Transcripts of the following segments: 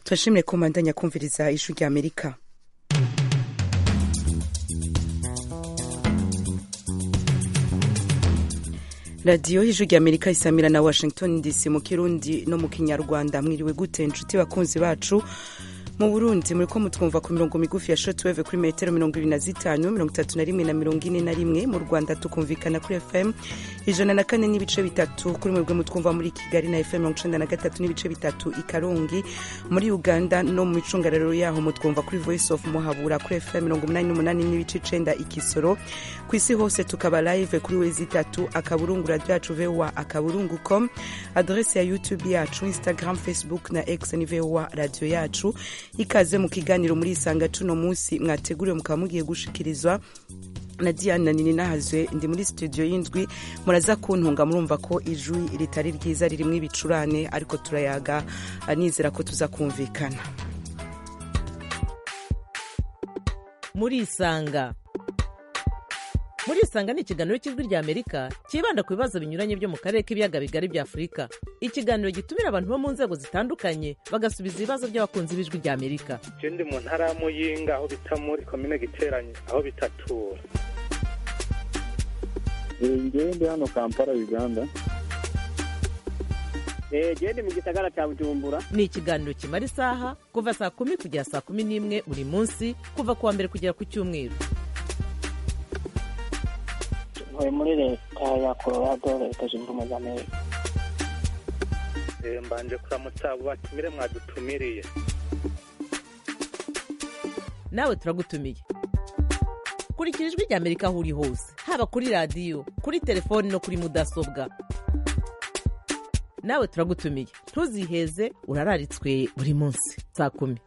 turashimire ko mbandanya kumviriza ijwi rya amerika radiyo y'ijwi rya amerika isamira na washington dc mu kirundi no mu kinyarwanda mwiriwe gute inshuti bakunzi bacu mu burundi muriko mutwumva ku mirongo migufi ya shotweve kuri metero mirongo ibiri na zitanu mirongo itatu na rimwe na mirongo ine na rimwe mu rwanda tukumvikana kuri fm ijana na kane n'ibice bitatu kuri mwebwe mutwumva muri kigali na fm mirongo icenda na gatatu n'ibice bitatu i karongi muri uganda no mu micungararo yaho mutwumva kuri voice of muhabura kuri fm mirongo umunani n'umunani n'ibice icenda ikisoro ku isi hose tukaba live kuri wezi itatu akaburungu radio yacu voa akaburungu com adrese ya youtube yacu instagram facebook na x ni voa radio yacu ikaze mu kiganiro muri isanga cuno munsi mwateguriwe mukaba mugiye gushikirizwa na diana nini nahazwe ndi muri studio y'indwi muraza kuntunga murumva ko ijwi ritari ryiza ririmwo ibicurane ariko turayaga nizera ko tuza kumvikana muri isanga muri isanga ni ikiganiro cy'ijwi rya amerika cyibanda ku bibazo binyuranye byo mu karere k'ibiyaga bigari bya afurika ikiganiro gitumira abantu bo mu nzego zitandukanye bagasubiza ibibazo by'abakunzi b'ijwi rya amerika je ndi mu ntara ya muyinga aho bita muri komine giteranye aho bitatura ngewe ndi hano kampala uganda gende mu gisagara cya bujumbura ni ikiganiro kimara isaha kuva saa kumi kugera saa kumi n'imwe buri munsi kuva ku wa mbere kugera ku cyumweru ntuye muri leta ya colorado leta zunze ubumwe za amerika Eh, mbanje kuramutsa abo batumire mwadutumiriye nawe turagutumiye kurikira ijwi rya amerika aho uri hose haba kuri radiyo kuri telefoni no kuri mudasobwa nawe turagutumiye ntuziheze urararitswe buri munsi saa kumi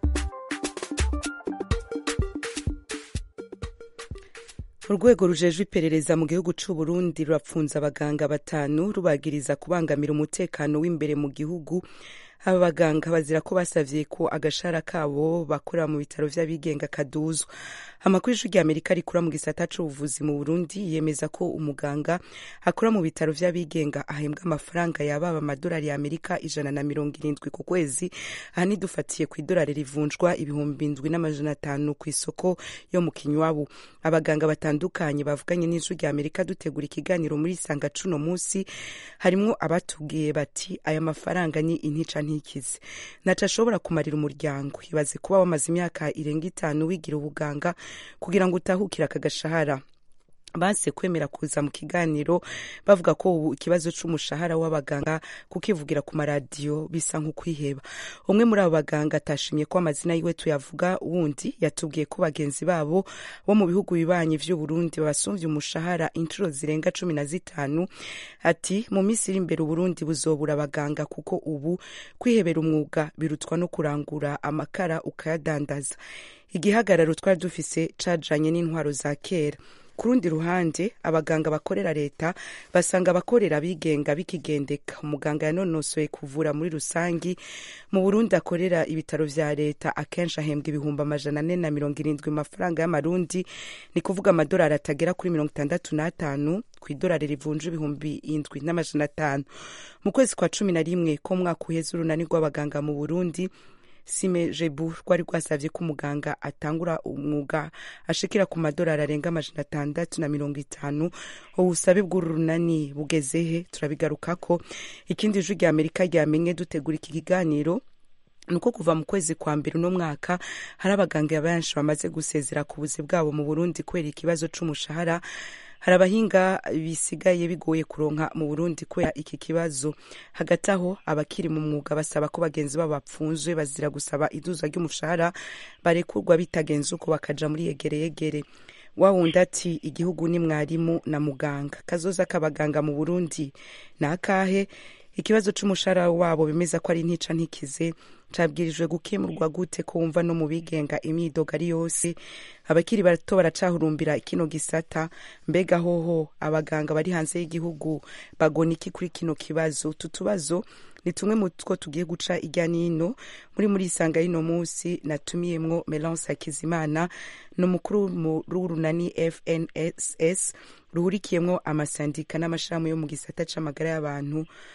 urwego rujejwe iperereza mu gihugu c'u Burundi rurapfunza abaganga batanu rubagiriza kubangamira umutekano w'imbere mu gihugu aba baganga bazira ko basavye ko agashara kabo bakorera mu bitaro vy'abigenga kaduzwa amakuru y'ijwi rya amerika rikura mu gisata c'ubuvuzi mu burundi yemeza ko umuganga akora mu bitaro vy'abigenga ahembwa amafaranga yababa amadolari ya amerika ijana na mirongo irindwi ku kwezi aha nidufatiye ku idolari rivunjwa ibihumbi indwi n'amajana atanu ku isoko yo mu kinywabu abaganga batandukanye bavuganye n'ijwi rya amerika dutegura ikiganiro muri sanga cuno munsi harimwo abatubwiye bati aya mafaranga ni intica ntikize ntaco ashobora kumarira umuryango ibaze kuba wamaze imyaka irenga itanu wigira ubuganga kugira ngo utahukire aka gashahara banse kwemera kuza mu kiganiro bavuga ko ubu ikibazo c'umushahara w'abaganga kukivugira ku maradiyo bisa nk'ukwiheba umwe muri abo baganga atashimye ko amazina yiwe tuyavuga wundi yatubwiye ko bagenzi babo bo mu bihugu bibanyi vy'uburundi babasumvye umushahara inshuro zirenga cumi na zitanu ati mu minsi iri imbere uburundi buzobura abaganga kuko ubu kwihebera umwuga birutwa no kurangura amakara ukayadandaza igihagararo twari dufise cajanye n'intwaro za kera ku rundi ruhande abaganga bakorera leta basanga abakorera abigenga bikigendeka umuganga yanonosoye kuvura muri rusangi mu burundi akorera ibitaro vya leta akenshi ahembwa ibihumbi amajana ane na mirongo irindwi mu mafaranga y'amarundi ni kuvuga amadolari atagera kuri mirongo itandatu n'atanu ku idolari rivunja ibihumbi indwi n'amajana atanu mu kwezi kwa cumi na rimwe ko mwaka uheze urunani rw'abaganga mu burundi sime jebu rwari rwasavye ko umuganga atangura umwuga ashikira ku madolari arenga amajana atandatu na mirongo itanu ubusabe bw'uru runani bugezehe turabigarukako ikindi ijwi rya amerika ryamenye dutegura iki kiganiro nuko kuva mu kwezi kwa mbere uno mwaka hari abaganga benshi bamaze gusezera ku buzi bwabo mu burundi kubera ikibazo c'umushahara hari abahinga bisigaye bigoye kuronka mu burundi kubera iki kibazo hagati aho abakiri mu mwuga basaba ko bagenzi babo bapfunzwe bazira gusaba iduzwa ry'umushahara barekurwa bitagenze uko bakaja muri yegereyegere wawundi ati igihugu ni mwarimu na muganga kazoza k'abaganga mu burundi ni akahe ikibazo c'umushahara wabo bemeza ko ari ntica ntikize cabwirijwe gukemurwa gute ko wumva no mu bigenga imyidogo ari yose abakiri bato baracahurumbira kino gisata mbega hoho abaganga bari hanze y'igihugu bagona iki kuri kino kibazo utu tubazo ni tumwe mu two tugiye guca irya nino muri muri isanga y'ino munsi natumiyemwo melance hakizimana ni umukuru w'urunani fnss ruhurikiyemwo amasandika n'amashirahamwe yo mu gisata c'amagara y'abantu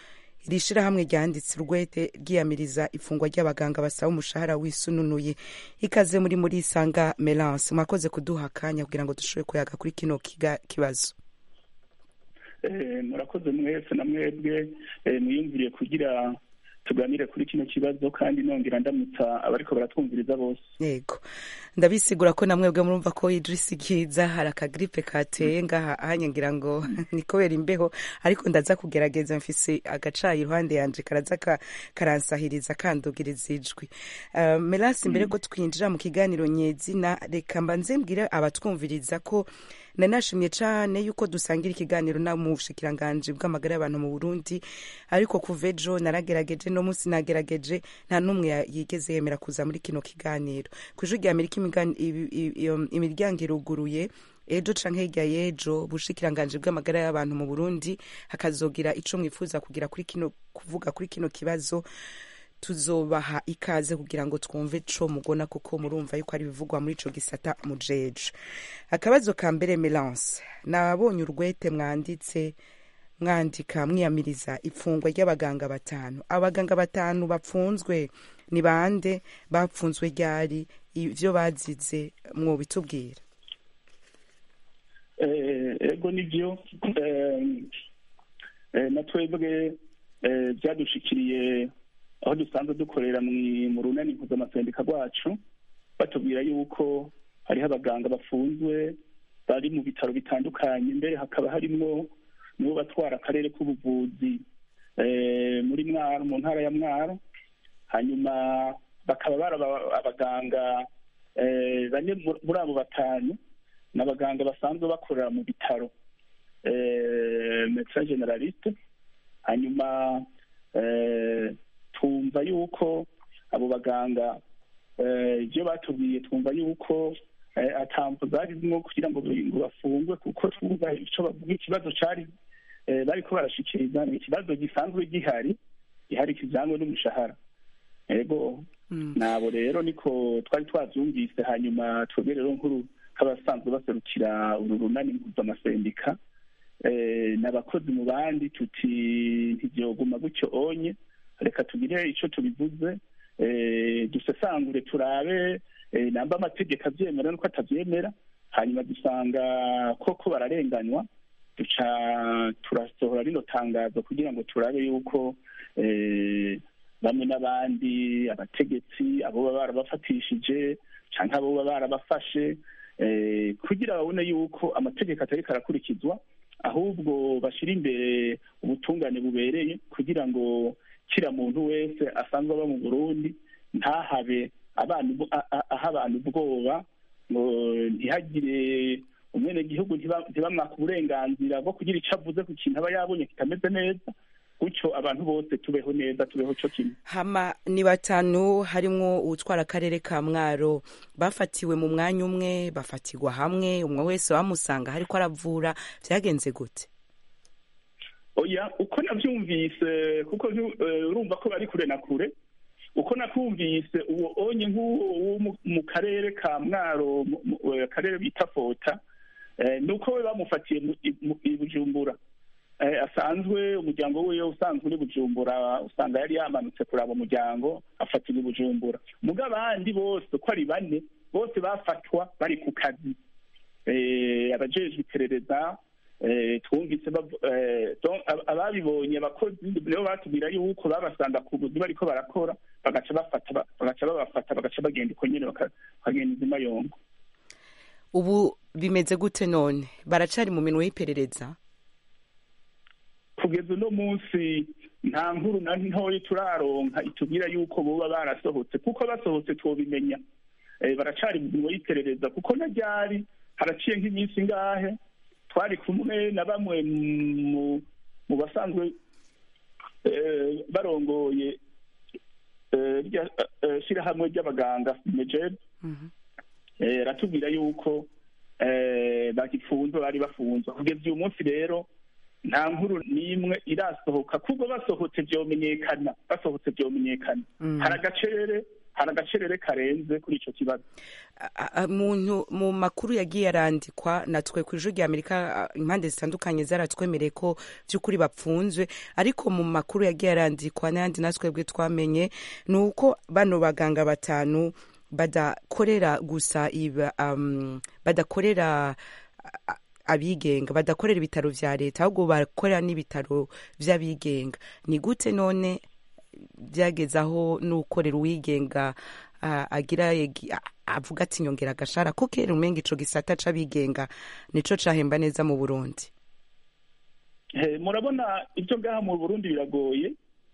iri shirahamwe ryanditse urwete ryiyamiriza ifungwa ry'abaganga basaba umushahara wisununuye ikaze muri muri isanga melance mwakoze kuduha akanya kugira ngo dushobore kuyaga kuri kino kiga- kibazo Eh, murakoze mwese na mwebwe eh, mwiyumviriye kugira tuganire kuri kino kibazo kandi nongera ndamutsa abariko baratwumviriza bose yego ndabisigura ko namwe bwe murumva ko idrisi kiza hari akagripe kateye ngaha ahanye ngira ngo ni kubera imbeho ariko ndaza kugerageza mfise agacayi iruhande yanje karaza ka- karansahiriza kandugiriza ijwi uh, melasi mbere ko twinjira mu kiganiro nyezina reka mbanze mbwire abatwumviriza ko nanashimye cane yuko dusangira ikiganiro na mu bushikiranganji bw'amagara y'abantu mu Burundi ariko kuva ejo naragerageje no munsi nagerageje nta n'umwe ya- yigeze yemera kuza muri kino kiganiro kw'ijwi rya Amerika imigani- ibi- i- iyo- imiryango iruguruye ejo canke hirya y'ejo bushikiranganji bw'amagara y'abantu mu Burundi hakazogira ico mwifuza kugira kuri kino kuvuga kuri kino kibazo tuzobaha ikaze kugira ngo twumve co mugona kuko murumva yuko ari ibivugwa muri ico gisata mujeje akabazo ka mbere melance nabonye urwete mwanditse mwandika mwiyamiriza ifungwa ry'abaganga batanu abaganga batanu bapfunzwe ni bande bapfunzwe ryari ivyo bazize mwobitubwira Eh, ego nivyo eh, eh, na twebwe eh, vyadushikiriye aho dusanzwe dukorera mwi- mu runani mpuzamaseneka rwacu batubwira yuko hariho abaganga bafunzwe bari mu bitaro bitandukanye mbere hakaba harimwo nibo batwara akarere k'ubuvuzi eh, muri mwaro mu ntara ya mwaro hanyuma bakaba bari aba- abaganga eh, bane mu- muri abo batanu ni abaganga basanzwe bakorera mu bitaro eh, medecin generaliste hanyuma eh, twumva yuko abo baganga eh, ibyo batubwiye twumva yuko eh, atamvu zarimwo kugira ngo ngo bafungwe kuko twumva ico bavuga ikibazo cari eh, bariko barashikiriza ni ikibazo gisanzwe gihari gihari kijanywe n'umushahara ego Mm. nabo rero niko twari twavyumvise hanyuma twebwe rero nkuru k'abasanzwe baserukira uru runani mpuzamaseneka eh, n'abakozi mu bandi tuti ntivyoguma gutyo onye reka tugire ico tubivuze eh, dusesangure turabe eh, namba amategeko avyemera nuko atavyemera hanyuma dusanga koko bararenganywa duca turasohora rino tangazo kugira ngo turabe yuko eh, bamwe n'abandi abategetsi abo baba barabafatishije canke abo baba barabafashe eh, kugira babone yuko amategeko atariko arakurikizwa ahubwo bashira imbere ubutungane bubereye kugira ngo kira muntu wese asanzwe aba mu burundi ntahabe abantu a- a- aha abantu ubwoba ngo ntihagire umwenegihugu ntiba- ntibamwaka uburenganzira bwo kugira ico avuze ku kintu aba yabonye kitameze neza gutyo abantu bose tubeho neza tubeho co kimwe hama ni batanu harimwo uwutwara akarere ka mwaro bafatiwe mu mwanya umwe bafatirwa hamwe umwe wese bamusanga hariko aravura vyagenze gute oya uko navyumvise kuko ntu- eh, urumva ko bari kure na kure uko nakumvise uwo onye nk'uwo wo mu- mu karere ka mwaro mu- mu- eh, akarere bita fota eh, nuko we bamufatiye mu- i mu- i bujumbura Eh, asanzwe umuryango wiwe usanzwe uri bujumbura usanga yari yamanutse kuraba umuryango afatirwa i bujumbura muga abandi bose uko ari bane bose bafatwa bari ku kazi eh, abajejwe iperereza eh, twumvise bavu- eh, donc ab- ababibonye abakozi nibo batubwira yuko babasanga ku buzi bariko barakora bagaca bafata ba- bagaca babafata bagaca bagenda uko nyene baka- bakagenda izima yongo ubu bimeze gute none baracari mu minwe y'iperereza kugeza uno munsi nta nkuru na ntoya turaronka itubwira yuko boba barasohotse kuko basohotse twobimenya Eh, baracari mu mirimo y'iperereza kuko na ryari haraciye nk'iminsi ngahe twari kumwe na bamwe mu mu basanzwe eh, barongoye eh, rya- eh, shirahamwe ry'abaganga mejeb eh, aratubwira yuko eh, bagifunzwe bari bafunzwe kugeza uyu munsi rero nta nkuru n'imwe irasohoka kubwo basohotse vyomenyekana basohotse vyomenyekana Mm. hari agacerere hari agacerere karenze kuri ico kibazo A- a- muntu mu makuru yagiye arandikwa natwe ku ijwi rya amerika a, impande zitandukanye zaratwemereye ko by'ukuri bapfunzwe ariko mu makuru yagiye arandikwa n'ayandi natwebwe twamenye ni uko bano baganga batanu badakorera gusa iba, um, badakorera a- a- abigenga badakorera ibitaro vya leta ahubwo bakorera n'ibitaro vy'abigenga ni gute none byageze aho n'ukorera uwigenga ah, agira yegi- a- avuga ati nyongera agashara ko kera umenga ico gisata c'abigenga nico cahemba neza mu burundi Eh, murabona ibyo ngaha mu burundi biragoye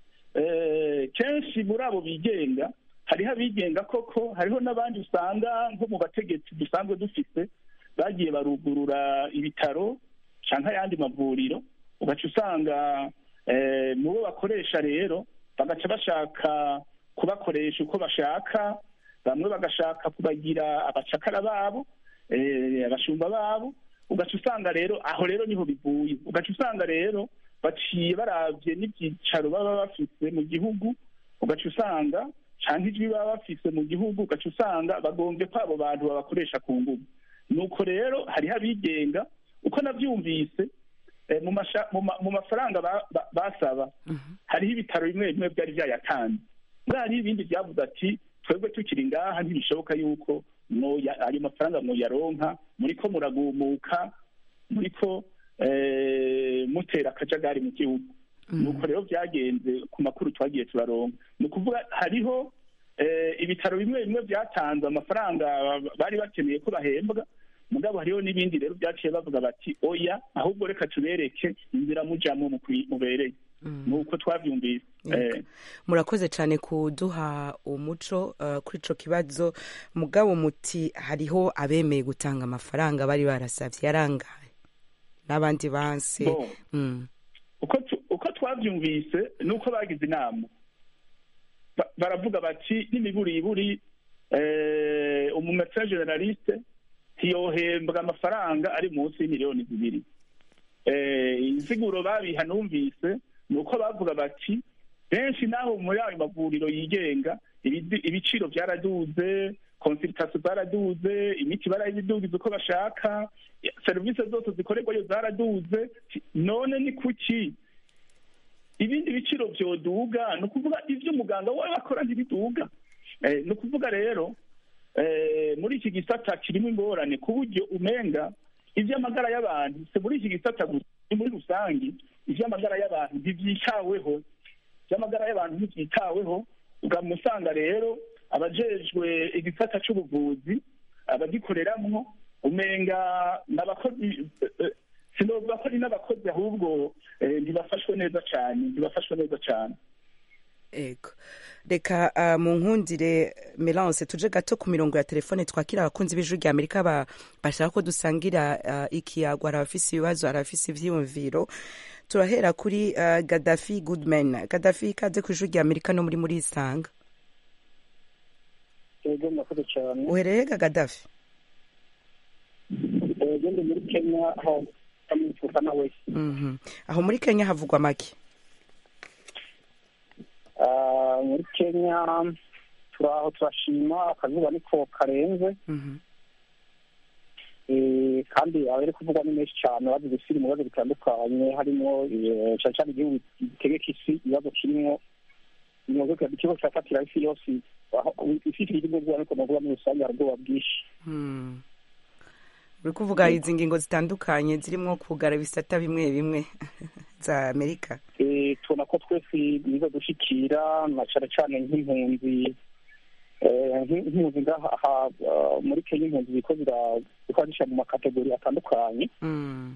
Eh, kenshi muri abo bigenga hariho abigenga koko hariho n'abandi usanga nko mu bategetsi dusanzwe dufite bagiye barugurura ibitaro canke ayandi mavuriro ugaca usanga eh, mu bo bakoresha rero bagaca bashaka kubakoresha uko bashaka bamwe bagashaka kubagira abacakara babo eh, abashumba babo ugaca usanga rero aho rero niho bivuye ugaca usanga rero baciye baravye n'ivyicaro baba bafise mu gihugu ugaca usanga canke ijwi baba bafise mu gihugu ugaca usanga bagombye ko abo bantu babakoresha ku nguvu nuko rero hariho abigenga uko navyumvise eh, mu masha- mu ma- mu mafaranga ba- ba- basaba hariho ibitaro bimwe bimwe byari vyayatanze muri hariho ibindi vyavuze ati twebwe tukiri ngaha ntibishoboka yuko mwoya- ayo mafaranga mwoyaronka muriko muragumuka muriko eh, mutera akajagari mu gihugu nuko rero vyagenze ku makuru twagiye turaronka ni ukuvuga hariho eh, ibitaro bimwe bimwe vyatanze amafaranga bari bakeneye ko bahembwa mugabo hariho n'ibindi rero vyaciye bavuga bati oya ahubwo reka tubereke inzira mujamwo mukwi- mubereye nuko twavyumvise eh, murakoze cyane kuduha umuco uh, kuri ico kibazo mugabo muti hariho abemeye gutanga amafaranga bari barasavye yarangaye n'abandi banse Bon. mm. uko tu- uko twavyumvise nuko bagize inama Ba- baravuga bati n'imiburiburi eh, umumetre generaliste ntiyohembwa amafaranga ari munsi y'imiliyoni zibiri eh, insiguro babiha numvise ni uko bavuga bati benshi naho muri ayo mavuriro yigenga ibidi- ibiciro byaraduze consultation zaraduze imiti barayidugiza uko bashaka serivisi zose zikorerwayo zaraduze none ni kuki ibindi biciro byoduga ni ukuvuga ibyo umuganga wawe akora ntibiduga Eh, ni ukuvuga rero eh, muri iki gisata kirimo ingorane ku buryo umenga iby'amagara y'abantu si muri iki gisata gusa ni muri rusange iby'amagara y'abantu ntibyitaweho iby'amagara y'abantu ntibyitaweho ukamusanga rero abajejwe igisata c'ubuvuzi abagikoreramwo umenga n'abakozi eh, eh, sinovuga ko ari n'abakozi ahubwo eh, ntibafashwe neza cane ntibafashwe neza cane ego reka uh, mu nkundire melance tuje gato ku mirongo ya telefone twakira abakunzi b'ijwi rya amerika ba- bashaka ko dusangira uh, ikiyago hari abafise ibibazo hari abafise ivyiyumviro turahera kuri uh, gadafi goodman gadafi ikaze ku ijwi rya amerika no muri muri isanga yego murakoze cyane uhereye ga gadafi yego ndi muri kenya aho amwifuza nawe Mhm. aho muri kenya havugwa make Ah, muri kenya turaho turashima akazuba niko karenze Mhm. Eh, kandi abari kuvugwa ni menshi cyane bazi gusira mu bibazo bitandukanye harimo eh, cyane cyane igihugu gitegeka isi ibibazo kirimo ibibazo ikibazo cyafatira isi yose aho isi ifite igihugu ariko navuga muri rusange hari ubwoba bwinshi Hmm. uri kuvuga izi ngingo zitandukanye zirimo kugara ibisata bimwe bimwe za amerika Eh, tubona ko twese biza dushikira na cyane cyane nk'impunzi eh, nk'im- nk'impunzi ngaha aha, ah, muri kenya impunzi ziko zira- zikaba zishyira mu makategori atandukanye Mm.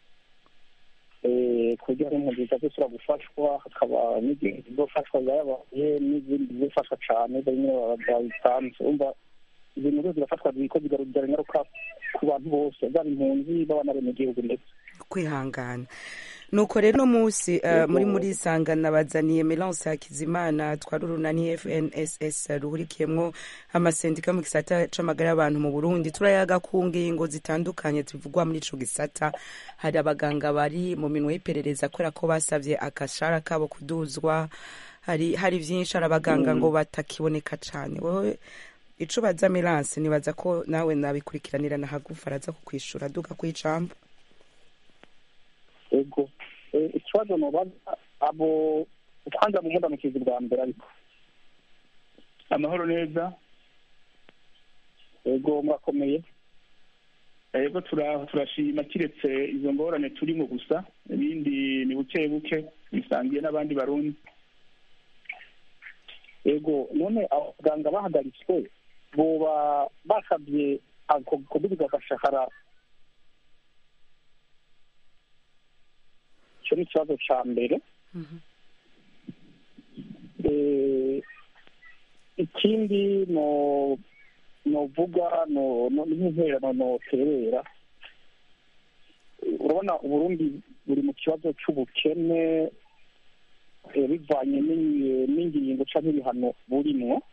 eh, ku buryo hari impunzi zizasubira gufashwa hakaba n'izindi zizofashwa zayabaye n'izindi zizofashwa cyane bamwe babitanze umva izo nkuru zirafatwa ziko zigarurira ingaruka ku bantu bose zaba impunzi baba n'abenegihugu ndetse kwihangana nuko rero uno munsi uh, muri muri isanga nabazaniye melance hakizimana twari urunani fnss ruhurikiyemwo amasendika mu gisata c'amagara y'abantu mu burundi turayaga ku ngingo zitandukanye zivugwa muri ico gisata hari abaganga bari mu minwe y'iperereza kubera ko basavye akashara kabo kuduzwa hari hari vyinshi hari abaganga ngo batakiboneka cane wowe ico baza Melance nibaza ko nawe nabikurikiranira na hagufa araza kukwishura duka kw'icambo ego Eh, ikibazo nobaza abo kwanza mu mudamukizi bwa mbere ariko amahoro neza ego murakomeye ego tura- turashima kiretse izo ngorane turimo gusa ibindi ni buke buke bisangiye n'abandi barundi ego none abaganga bahagaritswe boba basabye ako kudubiza agashahara icyo ni ikibazo ca mbere Eh, ikindi no novuga no no- n'intererano noterera urabona uburundi buri mu kibazo c'ubukene eh, bivanye n'i- n'ingingo canke ibihano burimwo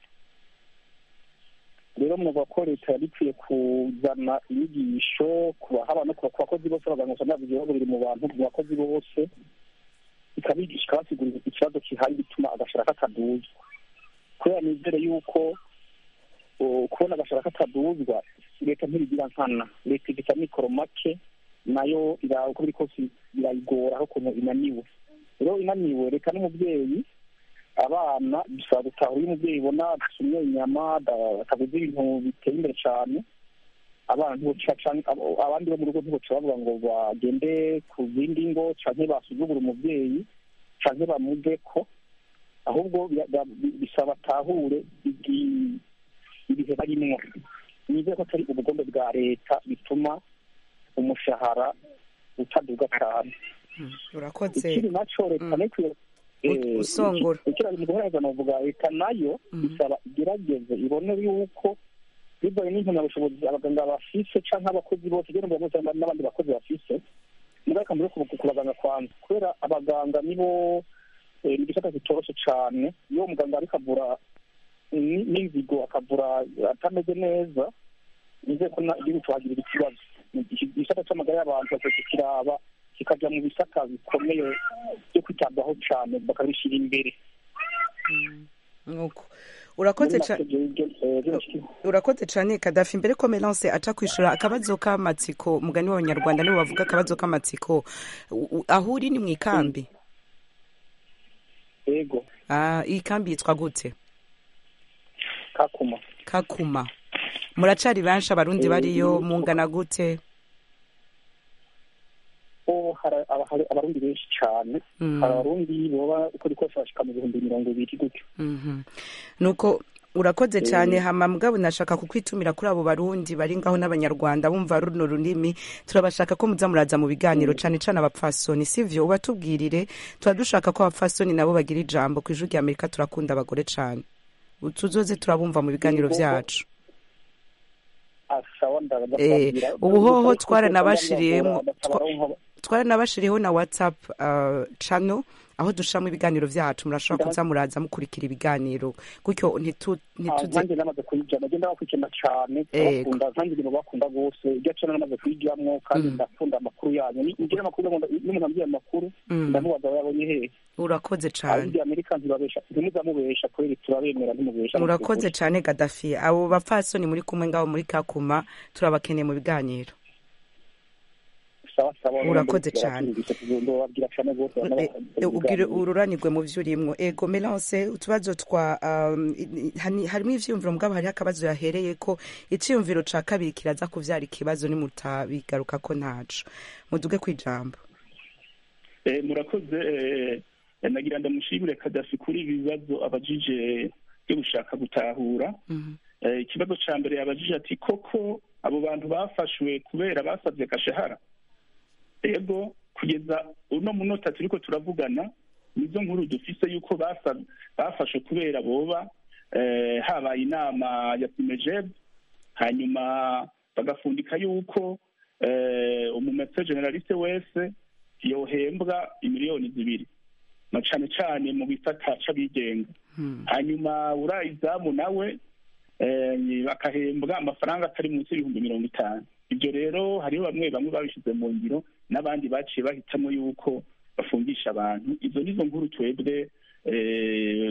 rero muvuga ko leta yari ikwiye kuzana inyigisho ku bahaba no ku bakozi bose abaganga usanga bavuga ibibazo biri mu bantu mu bakozi bose ikabigisha ikabasigurira ikibazo kihari gituma agashara kataduzwa kubera nizere yuko uh, kubona agashara kataduzwa leta ntirigira nkana leta ifite amikoro make nayo ira- uko biri kose irayigora aho ukuntu inaniwe rero inaniwe reka n'umubyeyi abana bisaba gutahura iyo umubyeyi ibona asumye inyama ada- ataguze ibintu biteye imbere cyane abana ntiboca canke abo- abandi bo mu rugo ntiboca bavuga ngo bagende ku zindi ngo canke basuzugura umubyeyi canke bamuve ko ahubwo bi- bi- bisaba atahure igi- ibihe barimwo nizeye ko atari ubugombe bwa leta bituma umushahara utaduga cyane urakoze ikindi naco leta Mm. nikwiye U- usongora. ikira mu guhereza novuga leta nayo Mm. isaba igerageze ibone yuko bibaye n'impamyabushobozi abaganga bafise canke abakozi bose kugira ngo bamwe n'abandi bakozi bafise mugaka muri ku ku baganga kwanza kubera abaganga nibo eh, ni igisata kitoroshe cane iyo umuganga ariko avura ni- n'inzigo akavura atameze neza nizeye ko na- igihugu tuhagirira ikibazo igisata c'amagara y'abantu bakwiye kiraba kikaja mu bisata bikomeye byo kwitabwaho cane bakabishyira imbere nuko urakoze ca- urakoze cane kadafi mbere ko melance aca kwishura akabazo k'amatsiko mugani w'abanyarwanda nibo bavuga akabazo k'amatsiko U- u- aho uri ni mw'ikambi ego ah iyi kambi yitwa gute kakuma kakuma muracari benshi abarundi Eh, bariyo mm. mungana gute ho hari aba- hari abarundi benshi cane Mm. hari abarundi boba uko rikose bashika mu bihumbi mirongo ibiri gutyo Mhm. nuko urakoze cyane hama mugabo nashaka kukwitumira kuri abo barundi bari ngaho n'abanyarwanda bumva runo runini turabashaka ko muza muraza mu biganiro cane cane abapfasoni sivyo ubatubwirire tuba dushaka ko abapfasoni nabo bagira ijambo ku ijwi rya amerika turakunda abagore cane tuzoze turabumva mu biganiro Yego. vyacu asawa Eh, ubuhoho twaranabashiriyemwo twaranabashiriyeho na whatsapp uh, channel aho dushiramo ibiganiro vyacu murashobora kuza muraza mukurikira ibiganiro gutyo ntitu- ntituze nanjye namaze kuyijyamo ngenda bakurikirana cane Ego. bakunda nanjye ibintu bakunda rwose iryo cana namaze kuyijyamwo kandi Mm. ndakunda amakuru yanyu Ni- ngira amakuru ndakunda- n'umuntu ambwiye amakuru Mm. ndamubaza aho yabonye hehe urakoze cane abindi amerika ntibabesha ntimuzamubesha kubera turabemera ntimubesha urakoze cane gadafi abo bapfasoni muri kumwe ngabo muri kakuma turabakeneye mu biganiro sawa sawa Urakoze cane. ndababwira cane rwose Eh, eh, ubwire ururanirwe mu vyo urimwo ego melance utubazo twa um, i- i- hani- harimo ivyiyumviro mugabo hariho akabazo yahereye ko iciyumviro ca kabiri kiraza kuvyara ikibazo nimutabigaruka ko ntaco muduge kwijambo Eh, murakoze eh, nagira ndamushimire kadafi kuri ibi bibazo abajije byo gushaka gutahura Mhm. Eh, ikibazo ca mbere yabajije ati koko abo bantu bafashwe kubera basabye gashahara ego kugeza uno munota turiko turavugana nizo nkuru dufise yuko basa- bafashwe kubera boba eh, habaye inama ya simejeb hanyuma bagafundika yuko eh, umumetse generaliste wese yohembwa imiliyoni zibiri na cane cane mu gisata c'abigenga Hmm. hanyuma urayizamu nawe eh, bakahembwa amafaranga atari munsi y'ibihumbi mirongo itanu ibyo rero hariho bamwe bamwe babishyize mu ngiro n'abandi baciye bahitamo yuko bafungisha abantu izo nizo nkuru twebwe eh,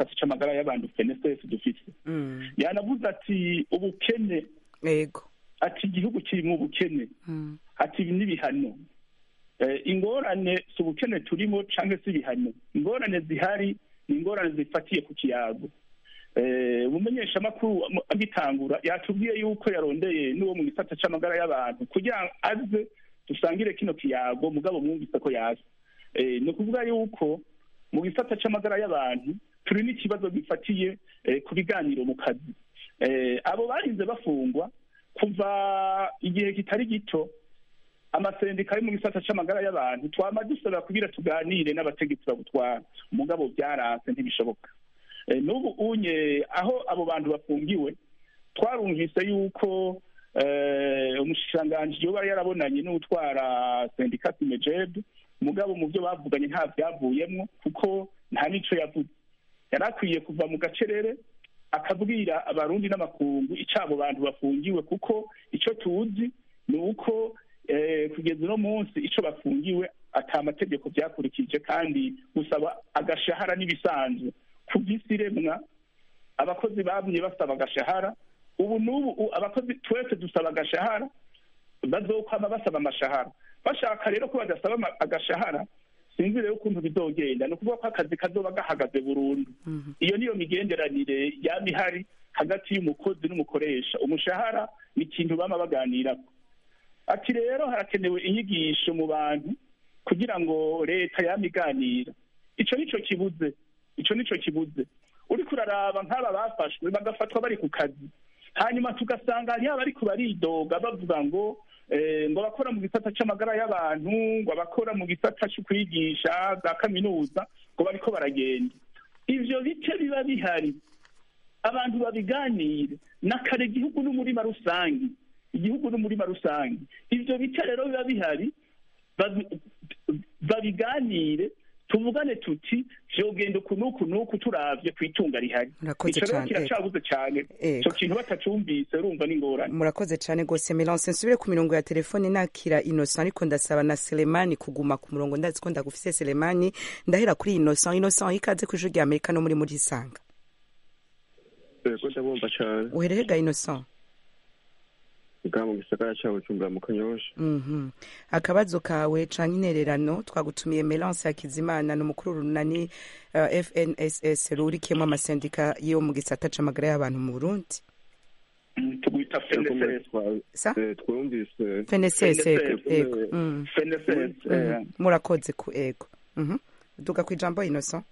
gisata c'amagara y'abantu fnss dufise Mm. yanavuze ati ubukene ego ati igihugu kiri mu bukene Mm. ati ibi n'ibihano Eh, ingorane si ubukene turimo cyangwa se ibihano ingorane zihari ni ingorane zifatiye ku kiyago Eh, umumenyeshamakuru am- agitangura yatubwiye yuko yarondeye n'uwo mu gisata c'amagara y'abantu kugira ngo aze dusangire kino kiyago mugabo mwumvise ko yaza Eh, ni ukuvuga yuko mu gisata c'amagara y'abantu turi n'ikibazo gifatiye eh, ku biganiro mu kazi Eh, abo barinze bafungwa kuva igihe kitari gito amasendika ari mu gisata c'amagara y'abantu twama dusaba kugira tuganire n'abategetsi babutwara mugabo byaranse ntibishoboka Eh, n'ubu unye aho abo bantu bafungiwe twarumvise yuko eh, umushikiranganji yoba yarabonanye n'utwara sendika simejeb mugabo mu byo bavuganye nta byavuyemwo kuko nta n'ico yavuze yari akwiye kuva mu gacerere akabwira abarundi n'amakungu ico abo bantu bafungiwe kuko ico tuzi ni uko eh, kugeza uno munsi ico bafungiwe ata amategeko byakurikije kandi gusaba agashahara n'ibisanzwe ku vy'isi remwa abakozi bamye basaba agashahara ubu n'ubu u- abakozi twese dusaba agashahara bazokwama basaba amashahara bashaka rero ko badasaba ama- agashahara sinzi rero ukuntu bizogenda ni ukuvuga ko akazi kazoba gahagaze burundu iyo niyo migenderanire yaba ihari hagati y'umukozi n'umukoresha umushahara ni ikintu bama baganirako ati rero harakenewe inyigisho mu bantu kugira ngo leta yama iganira ico nico kibuze ico nico kibuze uriko uraraba nk'aba bafashwe bagafatwa bari ku kazi hanyuma tugasanga hariho abariko baridoga bavuga ngo eh, ngo abakora mu gisata c'amagara y'abantu ngo abakora mu gisata co kwigisha za kaminuza ngo bariko baragenda ivyo bice biba bihari abantu babiganire nakare igihugu n'umurima rusange igihugu n'umurima rusange ivyo bice rero biba bihari babi- babiganire tuvugane tuti vyogenda uku n'uku n'uku turavye kw'itunga rihari Murakoze ico rero cane, kiracabuze cane Ego. ico kintu batacumvise urumva n'ingorane murakoze cyane rwose melance nsubire ku mirongo ya telefone nakira innocent ariko ndasaba na selemani kuguma ku murongo ndazi ko ndagufise selemani ndahera kuri innocent innocent ikaze ku ijwi rya amerika no muri muri isanga yego ndabumva cyane uherehega innocent bwa mu gisagara cya bujumbura mu kanyosha Mhm. akabazo kawe canke intererano twagutumiye melance hakizimana ni umukuru runani uh, fnss rurikiyemo amasendika yo mu gisata c'amagara y'abantu mu burundi Mm, tugwita FNSS sa twumvise fnss FNSS, ego Mm. FNSS eh, Mhm. murakoze ku ego Mhm. duga ku ijambo innocent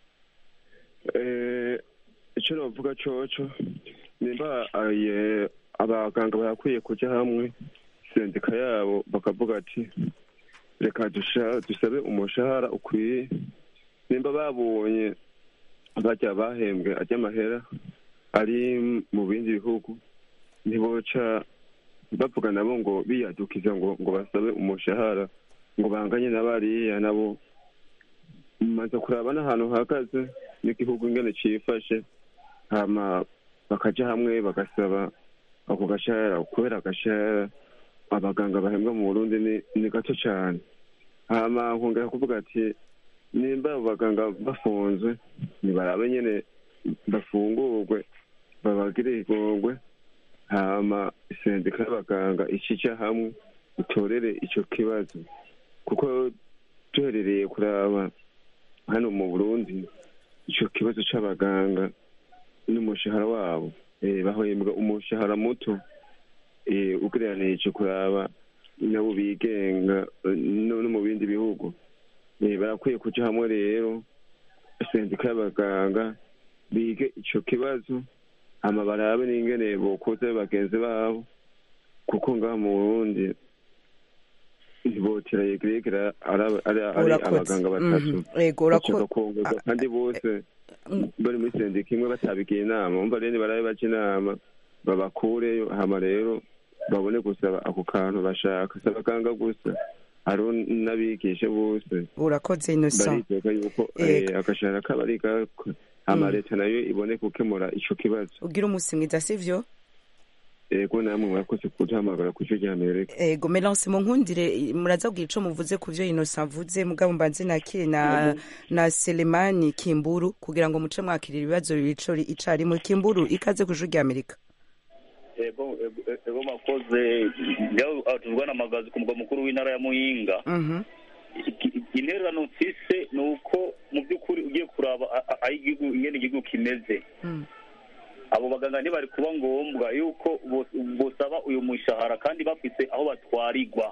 eh, icyo navuga coco nimba aye abaganga barakwiye kuja hamwe sendika yabo bakavuga ati reka dusha- dusabe umushahara ukwiye nimba babonye bajya bahembwe ajya amahera ari mu bindi bihugu ntiboca bavuga nabo ngo biyadukiza ngo ngo basabe umushahara ngo banganye na bariya nabo maze kuraba n'ahantu hahagaze n'igihugu ingene cifashe hama bakaja hamwe bagasaba ako gashahara kubera agashahara abaganga bahembwa mu burundi ni, ni gato cane hama nkongera kuvuga ati nimba abo baganga bafunzwe nibarabe nyene bafungurwe babagire igongwe hama sendika y'abaganga icija hamwe itorere ico kibazo kuko duherereye kuraba hano mu burundi ico kibazo c'abaganga n'umushahara wabo eh, bahembwa umushahara muto eh, ugereranije kuraba nabo bigenga eh, no no mu bindi bihugu Eh, barakwiye kuja hamwe rero sendika y'abaganga bige ico kibazo hama barabe n'ingene bokoza bagenzi babo kuko ngaha mu burundi ntibotera yegeregera ari ari- ari Urakoze. abaganga batatu Mhm. ego bashaka urako kongoza Ah, kandi bose bari muri sendika imwe batabigiye inama umva rero barabe baca inama babakureyo hama rero babone gusaba ako kantu bashaka si abaganga gusa hariho n'abigisha bose urakoze innocent bariteka yuko Ego. eh, agashahara kabo ari gako hama Mm. leta nayo ibone gukemura ico kibazo ugira umunsi mwiza sivyo ego namwe mwakoze kuduhamagara ku ijwi rya amerika ego melance munkundire muraza kugira ico muvuze ku vyo innocent avuze mugabo mbanze nakire na na selemani kimburu kugira ngo muce mwakirira ibibazo bico icarimwe kimburu ikaze ku ijwi rya amerika ego ego- ego makoze njyaho tuvugana amagazi ku mugwa mukuru w'intara ya muyinga Mhm. Iki- intererano mfise ni uko mu by'ukuri ugiye kuraba a- a- aho igihugu ingene igihugu kimeze Mm. abo baganga ntibari kuba ngombwa yuko bos- bosaba uyu mushahara kandi bafise aho batwarirwa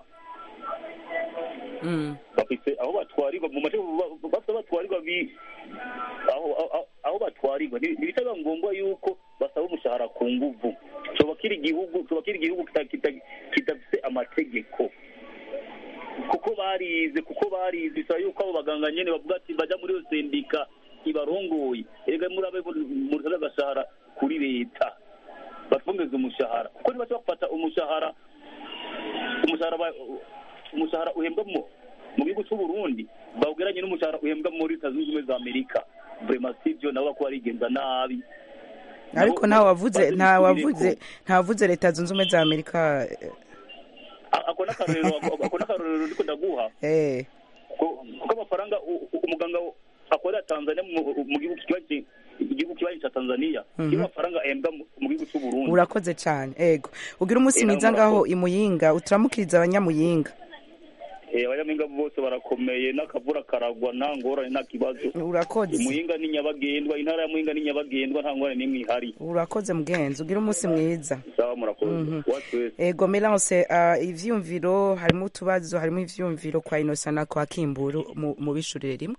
Mm. bafise aho batwarirwa mu mace bafite aho batwarirwa bi aho aho- aho batwarirwa Nti- ntibitaba ngombwa yuko basaba umushahara ku nguvu coba kiri igihugu coba kiri igihugu kita- kita- kidafise amategeko kuko barize kuko barize bisaba yuko abo baganga nyene bavuga ati baja muri iyo sendika ibarongoye erega murabe murabe agashahara kuri leta batwongeze umushahara kuko nibaca bafata umushahara umushahara ba- umushahara uhembwa mu mu gihugu cy'u Burundi bawugeranye n'umushahara uhembwa muri leta zunze ubumwe za Amerika vraiment sivyo nabo bako barigenza nabi ariko Nabo- nta wavuze bazi nta bisubireko. wavuze nta wavuze leta zunze ubumwe za amerika A- ako n'akarorero ako- ako n'akarorero ndiko ndaguha eh ko- kuko amafaranga u- u- umuganga akorera Tanzania mu mu gihugu kibanyi igihugu kibanyi ca Tanzania Mhm. kiba amafaranga ahembwa mu mu gihugu cy'u Burundi urakoze cyane ego ugira umunsi Eh, mwiza nawe ngaho murakoze. imuyinga uturamukiriza abanyamuyinga Eh, abanyampinga bose barakomeye n'akavura karagwa nta ngorane nta kibazo urakoze muhinga ni nyabagendwa intara ya muhinga ni nyabagendwa nta ngorane n'imwe ihari urakoze mugenzi ugira umunsi mwiza sawa murakoze Mhm. watu wese ego melance uh, ivyumviro harimo utubazo harimo ivyumviro kwa inosa na kwa kimburu mu, mu bishurire rimwe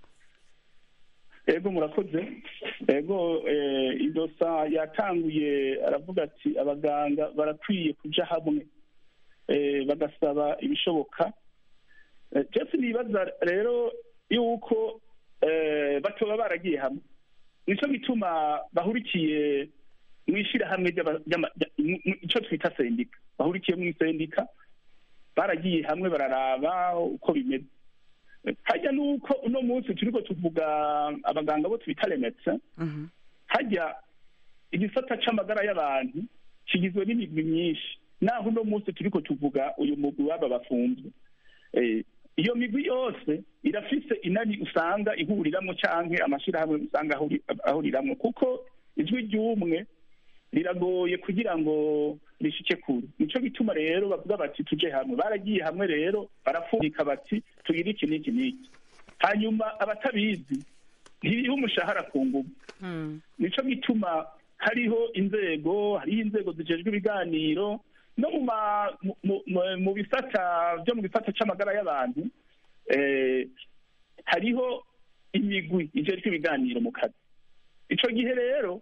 ego murakoze ego eh, idosa yatanguye aravuga ati abaganga barakwiye kuja hamwe eh, bagasaba ibishoboka Eh, jeff nibaza rero yuko eh, batoba baragiye hamwe nico gituma bahurikiye mu ishirahamwe ry'aba- ry'ama- rya- mu- mu- ico twita sendika bahurikiye mu sendika baragiye hamwe bararaba uko bimeze hajya nuko uno munsi turiko tuvuga abaganga bo twita remetse Mhm. hajya igisata c'amagara y'abantu kigizwe n'imigwi myinshi naho uno munsi turiko tuvuga uyu mugwi w'aba bafunzwe Eh, iyo migwi yose irafise inani usanga ihuriramwo canke amashirahamwe usanga ahuri- ahuriramwo kuko ijwi ry'umwe riragoye kugira ngo rishike kure nico gituma rero bavuga bati tuje hamwe baragiye hamwe rero barafundika bati tugire iki n'iki n'iki hanyuma abatabizi ntiriho umushahara ku nguvu Mm. nico gituma hariho inzego hariho inzego zijejwe ibiganiro no mu ma- mu- mu- mu- mu bisata byo mu gisata c'amagara y'abantu eh, hariho imigwi ijejwe ibiganiro mu kazi ico gihe rero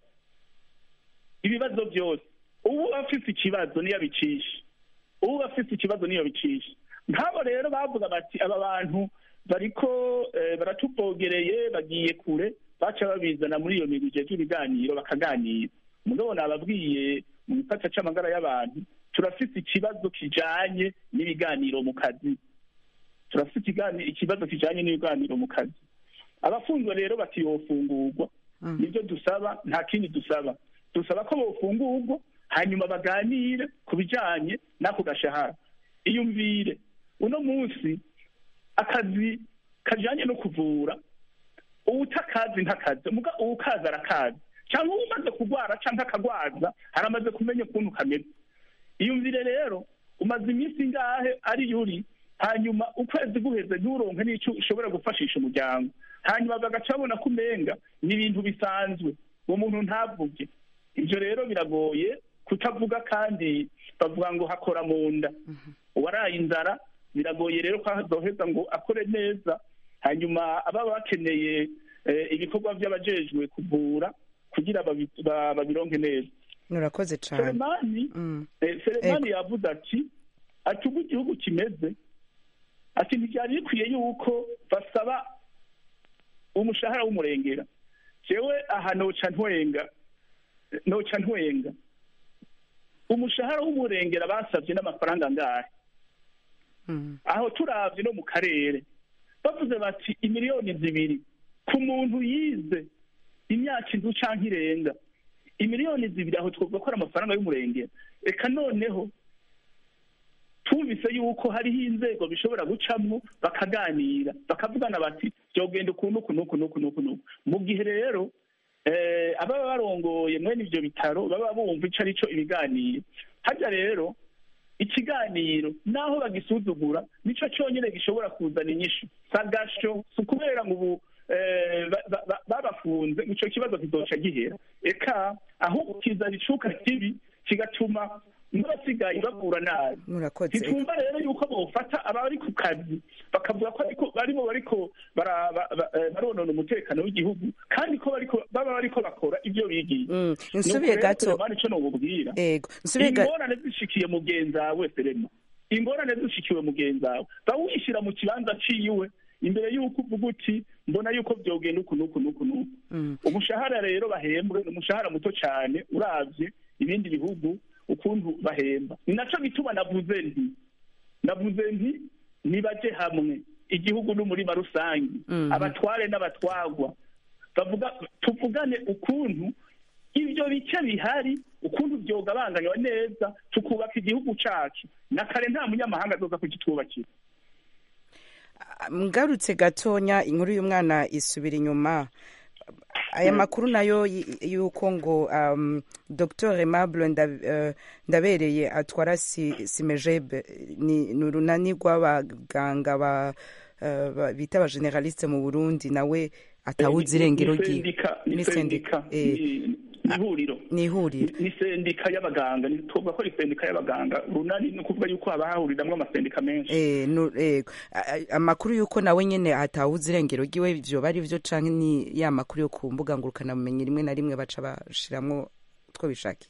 ibibazo byose ubu afise ikibazo niyo abicisha ubu afise ikibazo niyo bicisha nk'abo rero bavuga bati aba bantu bariko eh, baratuvogereye bagiye kure baca babizana muri iyo migwi ijejwe ibiganiro bakaganira mugabo nababwiye mu gisata c'amagara y'abantu turafise ikibazo kijanye n'ibiganiro mu kazi turafise ikigani- ikibazo kijanye n'ibiganiro mu kazi abafunzwe rero bati yofungurwa Mm. nibyo dusaba nta kindi dusaba dusaba ko bofungurwa hanyuma baganire ku bijanye n'ako gashahara iyumvire uno munsi akazi kajanye no kuvura uwutakazi ntakazi muga uwukazi arakazi cyangwa umaze kurwara cyangwa akagwaza haramaze kumenya ukuntu kameze iyumvire rero umaze iminsi ingahe ari yuri hanyuma ukwezi guheze nturonke n'icyo ushobora gufashisha umuryango hanyuma bagaca babona ko umenga ni ibintu bisanzwe uwo muntu ntavuge ibyo rero biragoye kutavuga kandi bavuga ngo hakora mu nda uwaraye inzara biragoye rero ko azoheza ngo akore neza hanyuma ababa bakeneye eh, ibikorwa by'abajejwe kuvura kugira babi- ba- babironke neza urakoze cyane selemani Mm. Eh, selemani yavuze ati ati ubu igihugu kimeze ati ntibyari bikwiye yuko basaba umushahara w'umurengera jewe aha noca ntwenga noca ntwenga umushahara w'umurengera basabye n'amafaranga angahe Mm. aho turavye no mu karere bavuze bati imiliyoni zibiri ku muntu yize imyaka inzu canke irenga imiliyoni zibiri aho twavuga ko ari amafaranga y'umurenge reka noneho twumvise yuko hariho inzego bishobora gucamo bakaganira bakavugana bati byogenda ukuntu uku n'uku n'uku n'uku n'uku mu gihe rero eh, ababa barongoye mwene ivyo bitaro baba bumva ico arico ibiganiro harya rero ikiganiro naho bagisuzugura nico cyonyine gishobora kuzana inyishu sagasho si ukubera ngo ubu eh, ba- ba- ba- babafunze ico kibazo kizoca gihera eka ahubwo kizana icuka kibi kigatuma n'abasigaye bavura nabi murakoze ntitwumva rero yuko bofata abari ku kazi bakavuga ko ariko barimo bariko bara- ba- ba- eh, baronona umutekano w'igihugu kandi ko bariko baba bariko bakora ibyo bigiye Mm, nsubiye gato ico nobubwira ego nsubiye gato ingorane zishikiye mugenzi wawe serema ingorane zishikiwe mugenzi wawe bawishyira mu kibanza ciwe imbere y'uko uvuga uti mbona yuko byogenda uku n'uku n'uku n'uku Mm. umushahara rero bahembwe ni umushahara muto cyane uravye ibindi bihugu ukuntu bahemba ni naco gituma navuze nti navuze nti nibaje hamwe igihugu n'umurima rusange Mhm. abatware n'abatwagwa bavuga tuvugane ukuntu ibyo bice bihari ukuntu byogabanganywa neza tukubaka igihugu cacu na kare nta munyamahanga azoza kugitwubakira ngarutse gatonya inkuru y'umwana isubira inyuma aya makuru nayo y- y'uko ngo um, dr aimable Nda- eh, ndabereye atwara si- simejebe ni ni urunani rw'abaganga ba eh, ba- bita abageneraliste mu burundi nawe atawuzi irengero Ni ryiwe sendika Ni ni sendika, sendika eh. ni- ni ihuriro ni ihuriro ni sendika y'abaganga ni tuvuga ko ari sendika y'abaganga runani ni ukuvuga yuko haba hahuriramwo amasendika menshi Eh, nu- eh, a- a- amakuru y'uko nawe nyene atawuzi irengero ryiwe ivyo bari vyo canke ni ya makuru yo ku mbuga ngurukanabumenyi rimwe na rimwe baca bashiramwo utwo bishakiye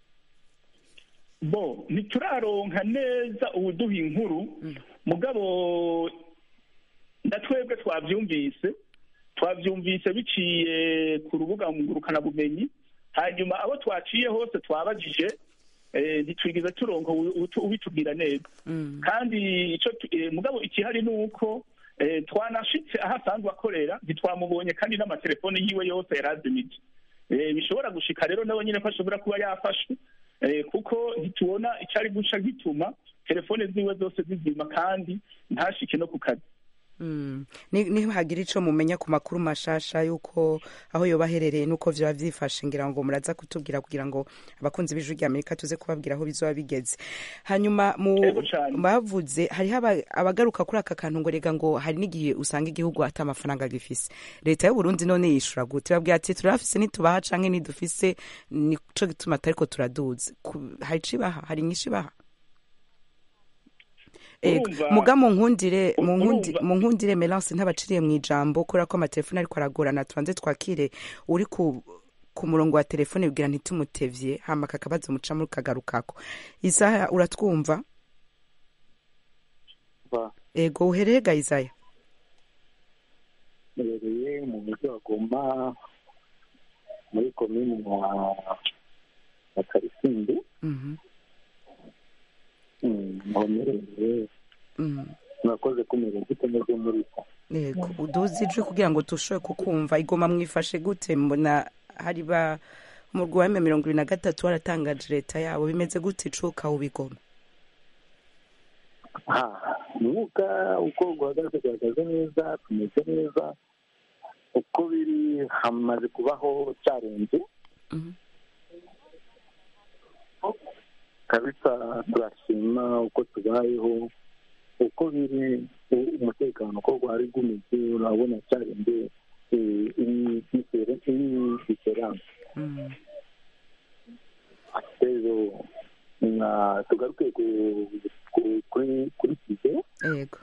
bo ntituraronka neza ubuduha inkuru mugabo na twebwe twavyumvise twavyumvise biciye ku rubuga ngurukanabumenyi hanyuma abo twaciye hose twabajije eh, ntitwigeze turonka ubu- ubu- ubitubwira neza kandi ico tu- eh, mugabo ikihari ni uko eh, twanashitse aho asanzwe akorera ntitwamubonye kandi n'amatelefone yiwe yose yarazimije Eh, bishobora gushika rero nawe nyine ko ashobora kuba yafashwe eh, kuko ntitubona icari guca gituma telefone ziwe zose zizima kandi ntashike no ku kazi Mm. Ni- nihagira ico mumenya ku makuru mashasha yuko aho yoba aherereye nuko vyoba vyifashe ngira ngo muraza kutubwira kugira ngo abakunzi b'ijwi rya amerika tuze kubabwira aho bizoba bigeze hanyuma mu Ego cane. bavuze hariho aba- abagaruka kuri aka kantu ngo rega ngo hari n'igihe usanga igihugu ata amafaranga gifise leta y'uburundi none yishura gute babwira ati turafise nitubaha canke nidufise nico gituma atariko turaduza Ku- hari ico ibaha hari inyishu ibaha Ego, Urumva- muga mu nkundire mu nkundi- urumva- mu nkundire melance ntabaciriye mu ijambo kubera ko amatelefone ariko aragorana tubanze twakire uri ku ku murongo wa telefone bwira ntitumutevye hama kakabazo mucamo kagarukako isaha uratwumva ego uhereye ga isaya mbereye mu mujyi wa goma muri komini ya ya karisimbi Mhm, Mm, aho mbereye mhm. murakoze kumera gute meze muri ko ego uduze ijwi kugira ngo tushobore kukumva igoma mwifashe gute mbona hari ba umurwi wa mirongo ibiri na gatatu waratangaje leta yabo bimeze gute icuka ubigoma umwuka uko guhagaze guhagaze neza tumeze neza uko biri hamaze kubaho cyarenze Mhm. kabisa turashima uko tubayeho uko biri u- umutekano uko gwari gumeze urabona cyarenze diferanse Mhm. rero na tugaruke ku- ku- kuri kuri kize ego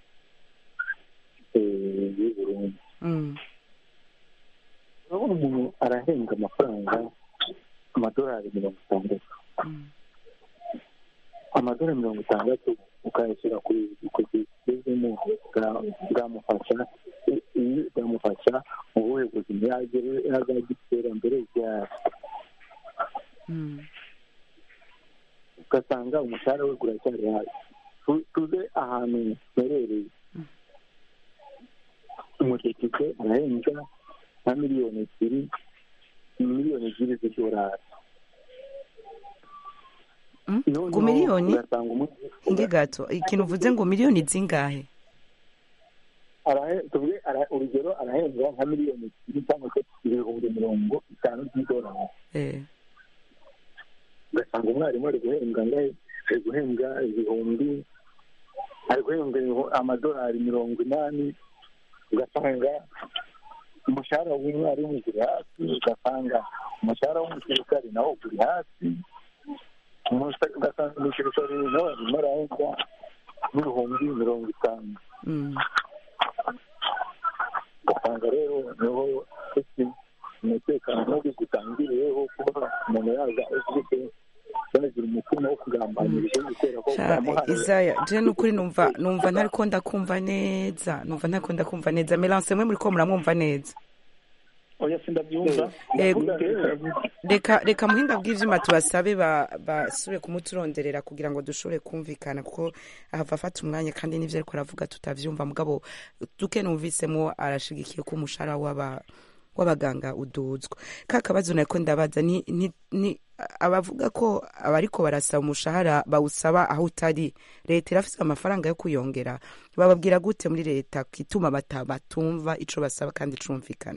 y'u Burundi Mhm. urabona umuntu arahembwa amafaranga amadolari mirongo itandatu Mhm. amadolari mirongo itandatu ukayashyira ku ku kigezemo bwamufasha iyo bwamufasha mu buhe buzima yagera yazagira iterambere ryari Mhm. ugasanga umushahara we uracyari hasi Tu- tuze ahantu herereye umudepite arahembwa nka miliyoni ebyiri miliyoni ebyiri z'idolari Mm? Noneho ngo miliyoni ugasanga umuntu inge gato ikintu uvuze ngo miliyoni zingahe arahe- tuvuge ara- urugero arahembwa nka miliyoni ebyiri cyangwa se ibihumbi mirongo itanu by'idolari eh ugasanga umwarimu ari guhembwa angahe ari guhembwa ibihumbi ari guhembwa ibihu- amadolari mirongo inani ugasanga umushahara w'umwarimu uri hasi ugasanga umushahara w'umusirikari nawo uri hasi Umusa- ugasanga umusirikari nawe arimo arahembwa n'ibihumbi mirongo itanu mm. ugasanga rero niho ese umutekano mubi gutangiriyeho kuba umuntu yaza ufite yagira umutima wo kugambanira igihugu kubera ko Sha, bamuhaye Isaya je nukuri numva numva ntariko ndakumva neza numva ntariko ndakumva neza Melance mwe muriko muramwumva neza oya sindabyumva Ego. Ndavuga, reka reka muhinga bw'ivyuma tubasabe ba- basubire kumuturonderera kugira ngo dushobore kumvikana kuko ahava afata umwanya kandi n'ivyo ariko aravuga tutavyumva mugabo duke numvisemwo arashigikiye ko umushahara w'aba w'abaganga uduzwa ka kabazo nako ndabaza ni, ni, ni abavuga ko abariko barasaba umushahara bawusaba aho utari leta irafise amafaranga yo kuyongera bababwira gute muri leta kituma bata batumva ico basaba kandi cumvikana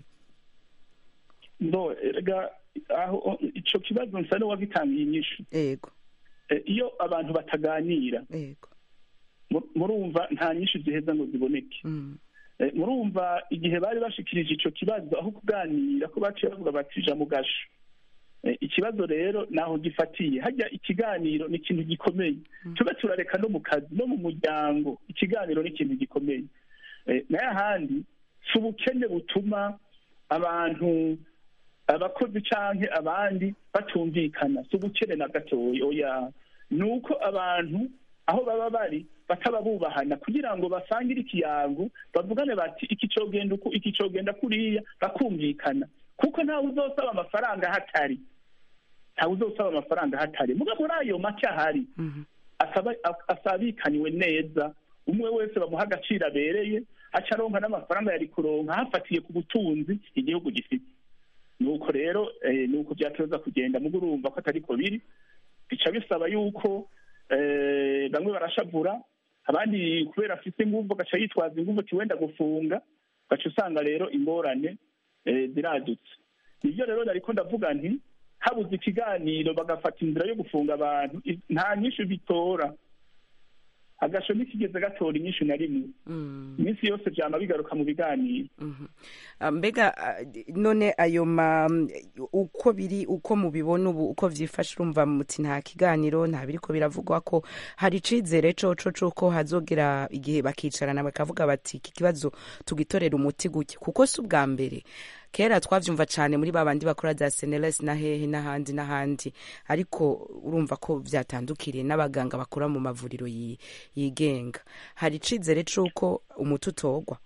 ndo erega aho ico kibazo nsa n'uwagitangiye inyishu ego Eh, iyo abantu bataganira ego mu- murumva nta nyinshi ziheza ngo ziboneke mm. Eh, murumva igihe bari bashikirije ico kibazo aho kuganira ko baciye bavuga bati ja mu gasho Eh, ikibazo rero naho gifatiye hajya ikiganiro ni ikintu gikomeye tube turareka no mu kazi no mu muryango ikiganiro ni ikintu gikomeye Eh, nayo ahandi si ubukene butuma abantu abakozi canke abandi batumvikana si ubukene na gatoya oya ni uko abantu aho baba bari bataba bubahana kugira ngo basangire ikiyango bavugane bati iki cogenda uku iki cogenda kuriya bakumvikana kuko ntawe uzosaba amafaranga hatari ntawe uzosaba amafaranga hatari muga muri ayo make ahari Mhm. asaba asabikaniwe neza umwe wese bamuha agaciro abereye aca aronka n'amafaranga yari kuronka hafatiye ku butunzi igihugu gifite nuko rero eh, nuko byatoza kugenda mugo urumva ko atariko biri bica bisaba yuko eh, bamwe barashavura abandi kubera afite inguvu agaca yitwaza inguvu ati wenda gufunga ugaca usanga rero ingorane eh, ziradutse nibyo rero nariko ndavuga nti habuze ikiganiro bagafata inzira yo gufunga abantu i- nta nyinshi bitora agasho ntikigeze gatora inyinshi na rimwe Mm. iminsi yose vyama bigaruka mu biganiro Mhm. Ah, mbega ah, none ayo ma uko biri uko mubibona ubu uko vyifashe urumva muti nta kiganiro nta biriko biravugwa ko hari icizere coco cuko hazogera igihe bakicarana bakavuga bati iki kibazo tugitorera umuti gutya kuko si ubwa mbere kera twavyumva cane muri babandi bakora za seneles na hehe n'ahandi n'ahandi ariko urumva ko vyatandukiriye n'abaganga bakora mu mavuriro yi- yigenga hari icizere cuko umuti utorwa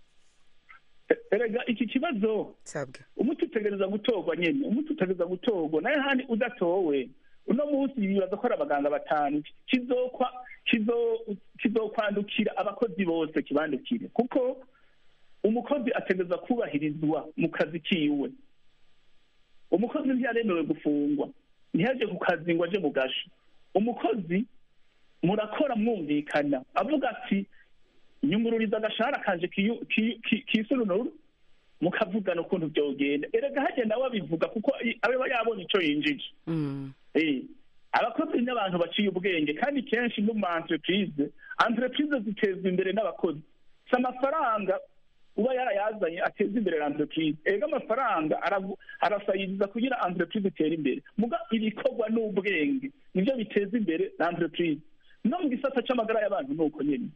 E- erega iki kibazo sabwe umuti utegereza gutorwa nyene umuti utegereza gutorwa nayo handi udatowe uno munsi bibaza ko ari abaganga batanu kizokwa kizo- kizokwandukira abakozi bose kibandukire kuko umukozi ategereza kubahirizwa mu kazi kiwe umukozi ntiyaremewe gufungwa ntiyaje ku kazi ngo aje mu gasho umukozi murakora mwumvikana avuga ati nyungururiza agashahara kanje kiyu- ki- ki- kisununuru mukavugana ukuntu byogenda erega hagenda nawe abivuga kuko i- aba yabonye ico yinjije Mm. Eh, abakozi n'abantu baciye ubwenge kandi kenshi no mu entreprise entreprise zitezwa imbere n'abakozi si amafaranga uba yarayazanye ateza imbere entreprise ega amafaranga aragu- arasayiriza kugira entreprise itere imbere muga ibikorwa n'ubwenge nivyo biteza imbere entreprise no mu gisata c'amagara y'abantu ni uko nyene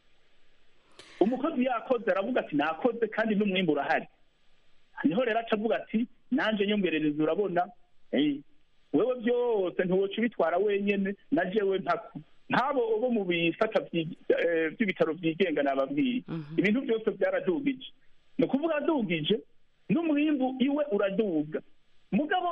umukozi yakoze aravuga ati nakoze kandi n'umwimbu urahari niho rero aca avuga ati nanje nyongerereza urabona eh, wewe byose ntiwoca ubitwara wenyene na jewe ntako nk'abo bo mu bisata vyi- eh, vy'ibitaro vyigenga nababwiye ibintu byose byaradugije ni ukuvuga adugije n'umwimbu iwe uraduga mugabo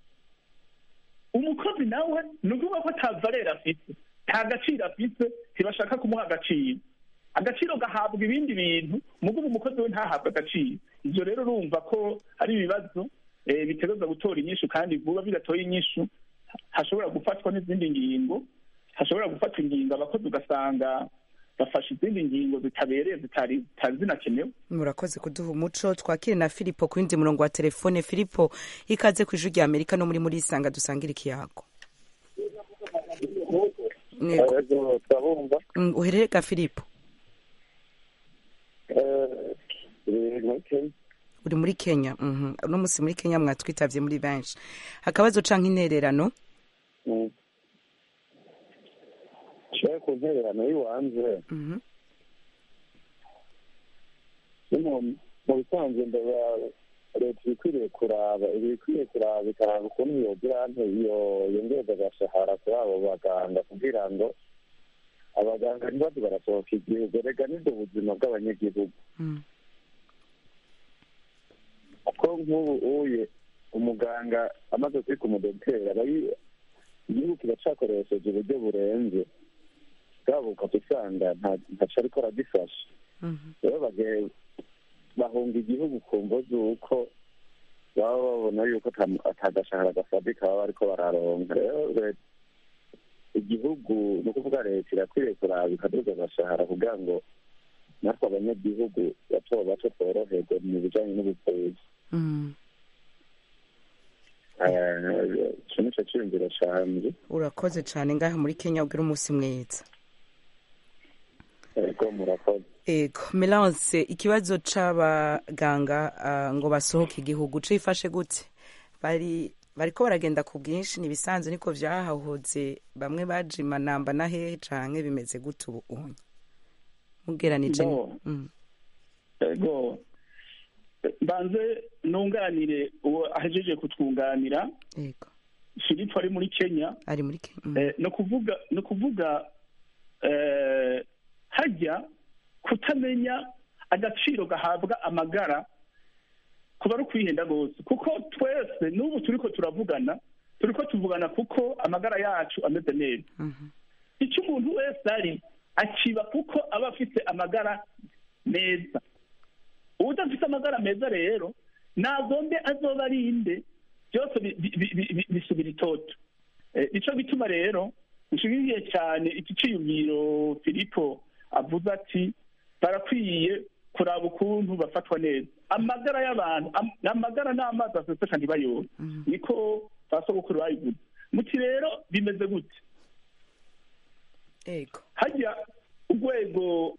umukozi nawe ni ukuvuga ko ata valere afite nta gaciro afite ntibashaka kumuha agaciro agaciro gahabwa ibindi bintu mugabo umukozi we ntahabwe agaciro ibyo rero urumva ko ari ibibazo eh, bitegereza gutora inyishu kandi vuba bidatoye inyishu hashobora gufatwa n'izindi ngingo hashobora gufatwa ingingo abakozi ugasanga bafashe izindi ngingo zitabereye zitari zitari zinakenewe murakoze kuduha umuco twakire na filipo ku yindi murongo wa telefone filipo ikaze ku ijwi rya amerika no muri muri isanga dusangira ikiyago Nego. Ego, turabumva Mm, uherere ga filipo Eh, eh, muri Kenya. uri muri kenya mhm. uno munsi muri kenya mwatwitavye muri benshi akabazo canke intererano Mm. Nshaka ku ntererano y'iwanze Mhm. ni mu- mu bisanzwe ndaba leta iba ikwiriye kuraba iba ikwiriye kuraba ikaraba ukuntu yogira nte iyo yongereza agashahara kuri abo baganga kugira ngo abaganga ntibaze barasohoka igihugu rega nibwo buzima bw'abanyagihugu Mm. kuko nk'ubu uye umuganga amaze kwika umudogiteri aba yi- igihugu kiba cakoresheje uburyo burenze bwabo ukaba usanga nta- ntaco ariko aragifasha Mhm. rero bage- bahunga igihugu ku mvo z'uko baba babona yuko ata- atagashahara gafatika baba bariko bararonka rero leta- igihugu ni ukuvuga leta irakwiriye kuraba ikaduza agashahara kugira ngo natwe abanyagihugu bato bato tworoherwe mu bijanye n'ubuvuzi Mm. Eh, ico nico ciyumviro canje urakoze cane ngaha muri kenya ugira umunsi mwiza ego murakoze ego melance ikibazo c'abaganga ah, ngo basohoke igihugu cifashe gute bari bariko baragenda ku bwinshi nibisanzwe niko vyahahoze bamwe baje imanamba na hehe canke bimeze gute ubu unye mugeranije ni- No. Mm. ego mbanze nunganire uwo ahejeje kutwunganira ego filipo ari muri kenya ari muri kenya Mm. Eh, ni ukuvuga ni ukuvuga eh, hajya kutamenya agaciro gahabwa amagara kuba ari ukwihenda rwose kuko twese n'ubu turiko turavugana turiko tuvugana kuko amagara yacu ameze neza Mhm. icyo umuntu wese ari akiba kuko aba afite amagara meza udafite amagara meza rero nagombe azoba ari inde byose bi- bi- bi- bi- bisubira itoto Eh, nico gituma rero nshimiye cyane iki ciyumviro filipo avuze ati barakwiye kuraba ukuntu bafatwa neza amagara y'abantu am- amagara n'amazi aseseka ntibayore niko basogokuru bayivuze muti rero bimeze gute ego hajya urwego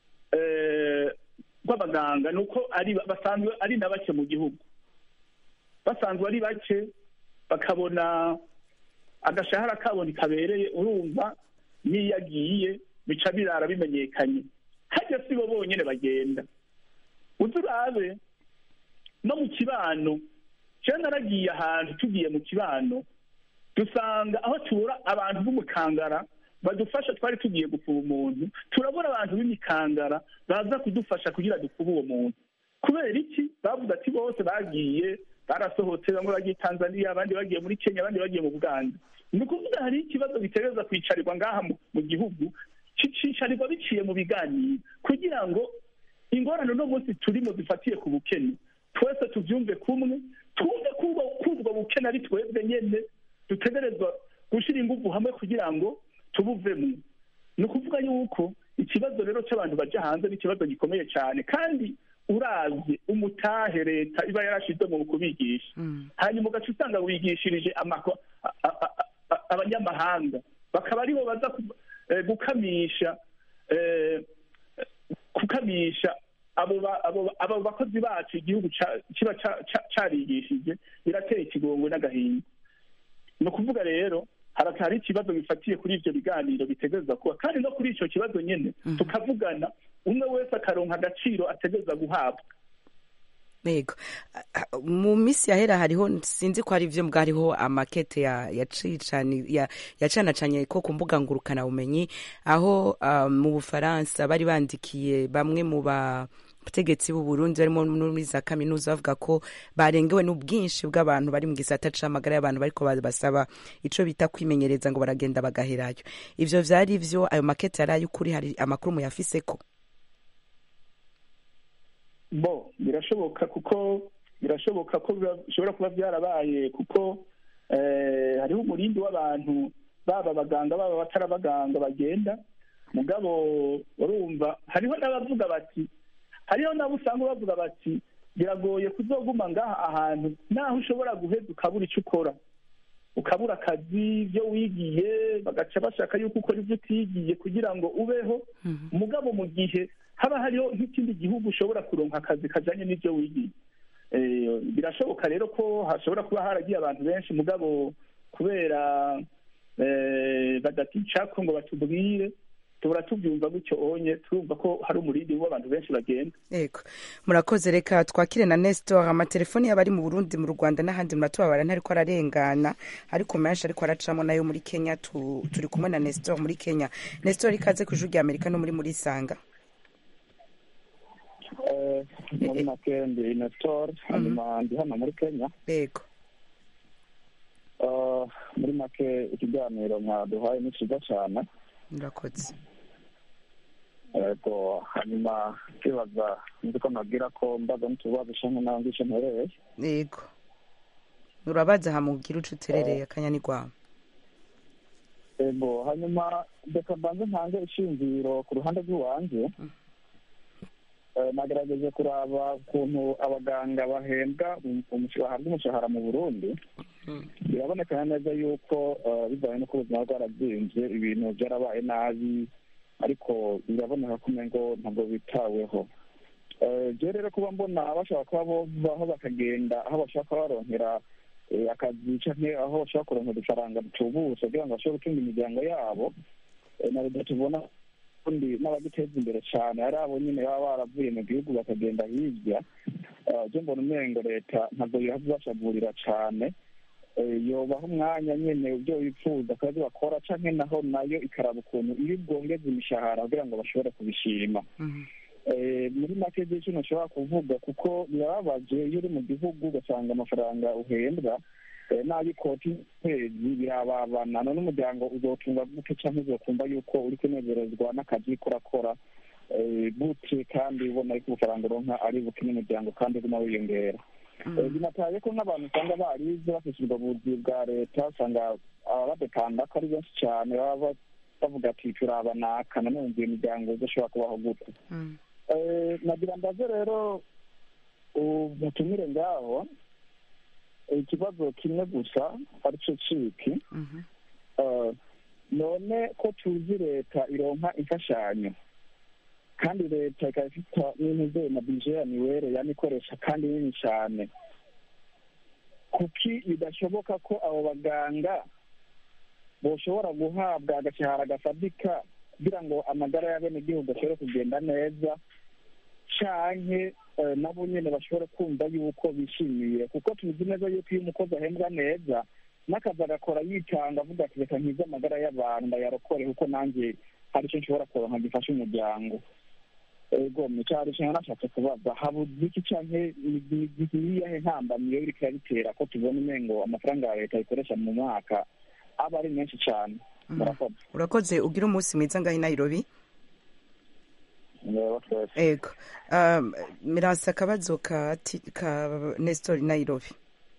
eh, rw'abaganga ni uko ari basanzwe ari na bake mu gihugu basanzwe ari bake bakabona agashahara kabo kabereye urumva n'iyo agiye bica birara bimenyekanye hajya si bo bonyine bagenda uzi urabe no mu kibano jewe naragiye ahantu tugiye mu kibano dusanga aho tubura abantu b'umukangara badufasha twari tugiye gufuba umuntu turabura abantu b'imikangara baza kudufasha kugira dufuba uwo muntu kubera iki bavuze ati bose bagiye barasohotse bamwe bagiye tanzania abandi bagiye muri kenya abandi bagiye mu buganda ni ukuvuga hari ikibazo bitereza kwicarirwa ngaha mu- mu gihugu kicicarirwa biciye mu biganiro kugira ngo ingorane uno munsi turimo zifatiye ku bukene twese tubyumve kumwe twumve ko ubwo- ko ubwo bukene ari twebwe nyene dutegerezwa gushyira ingufu hamwe kugira ngo tubuvemo ni ukuvuga yuko ikibazo rero cy'abantu bajya hanze ni ikibazo gikomeye cyane kandi uravye umutahe leta iba yarashize mu kubigisha hanyuma ugaca usanga wigishirije amako- a- a- a- a- abanyamahanga bakaba aribo baza ku- eh, gukamisha eh, gukamisha abo ba- abo ba- abo bakozi bacu igihugu ca- kiba ca- ca- carigishije birateye ikigongwe n'agahinda ni ukuvuga rero hari hari ikibazo bifatiye kuri ivyo biganiro bitegereza kuba kandi no kuri ico kibazo nyene tukavugana umwe wese akaronka agaciro ategereza guhabwa Yego. Ah, ah, mu minsi yahera hariho sinzi ko hari ivyo mbwa hariho amakete ya yacicani ya yacanacanye ko ku mbuga ngurukana bumenyi aho ah, mu Bufaransa bari bandikiye bamwe mu ba bategetsi b'u Burundi barimo no muri za kaminuza bavuga ko barengewe n'ubwinshi bw'abantu bari mu gisata c'amagara y'abantu bariko basaba ico bita kwimenyereza ngo baragenda bagaherayo ivyo vyari vyo ayo makete yari ay'ukuri hari amakuru muyafiseko bo birashoboka kuko birashoboka ko bishobora kuba byarabaye kuko hariho umurindi w'abantu baba abaganga baba abatari abaganga bagenda mugabo urumva hariho n'abavuga bati hariho n'abo usanga bavuga bati biragoye kuzoguma ngaha ahantu naho ushobora guheza ukabura icyo ukora ukabura akazi ibyo wigiye bagaca bashaka yuko ukora ibyo utigiye kugira ngo ubeho mugabo mu gihe haba hariho nk'ikindi gihugu ushobora kuronka akazi kajyanye n'ibyo wigiye birashoboka rero ko hashobora kuba haragiye abantu benshi mugabo kubera badatica ko ngo batubwire tubura tubyumva gutyo onye turumva ko hari umurindi w'abantu benshi bagenda yego murakoze reka twakire na nestor amatelefoni yaba ari mu burundi mu rwanda n'ahandi muratubabara ntariko ararengana ariko menshi ariko aracamo nayo muri kenya turi kumwe na nestor muri kenya nestor ikaze ku ijuru rya amerika no muri muri sanga muri make ndi nestor hanyuma ndi hano muri kenya yego muri make ikiganiro mwaduhaye ni cyiza cyane murakoze yego hanyuma kibaza nzi ko nabwira ko mbaza n'utubazo shamwe nawe ngice mpereye yego urabaza hamubwira uco uterereye akanyani rwawe yego hanyuma reka mbanze ntange ishingiro ku ruhande rw'iwanjye nagerageje kuraba ukuntu abaganga bahembwa bahabwa umushahara mu burundi biraboneka neza yuko bivanye n'uko ubuzima bwarabyimbye ibintu byarabaye nabi ariko biraboneka ko umengo ntabwo bitaweho byo rero kuba mbona bashobora kuba baho bakagenda aho bashobora kuba baronkera akazi canke aho bashobora kuronkera udufaranga dutubutse kugira ngo bashobore gutunga imiryango yabo na leta tubona ubundi n'abagiteza imbere cyane ari abo nyine baba baravuye mu gihugu bakagenda hirya byo mbona umengo leta ntabwo bibashavurira cyane yobaha umwanya nyine ibyo wifuza akazi bakora cyangwa naho nayo ikaraba ukuntu iyo bwongeza imishahara kugira ngo bashobore kubishima muri make byinshi ntushobora kuvuga kuko birababaje iyo uri mu gihugu ugasanga amafaranga uhembwa n'ay'ikoti kwezi birababana none umuryango uzotunga gute cyangwa uzokumva yuko uri kunezerezwa n'akazi kurakora gute kandi ubona yuko ubufaranga uronka ari buke n'umuryango kandi uguma wiyongera binataye ko nk'abantu usanga barize bafite ubwo buzi bwa leta usanga badepanda ko ari benshi cyane baba bavuga ati turabanaka nanone iyo miryango idashobora kubaho gute nagira ndaze rero mutumire ngaho ikibazo kimwe gusa aricyo ciki none ko tuzi leta ironka imfashanyo kandi leta ikaba ifite n'intebe na bije ya miwere yani ikoresha kandi nini cyane kuki bidashoboka ko abo baganga boshobora guhabwa agashahara gafatika kugira ngo amagara y'abenegihugu ashobore kugenda neza canke nabo nyene bashobore kumva yuko bishimiye kuko tuzi neza yuko iyo umukozi ahembwa neza n'akazi agakora yitanga avuga ati reka nkize amagara y'abantu ndayarokore kuko nanjye hari icyo nshobora kuronka gifasha umuryango ego micari cyane nashatse kubaza habuze iki canke niyiyahe ntambamiyo iriko irabitera ko tubona umengo amafaranga ya leta ikoresha mu mwaka aba ari menshi cane murakoze urakoze ugira umunsi mwiza ngaho i nairobi ego mirasa akabazo ka nestor nairobi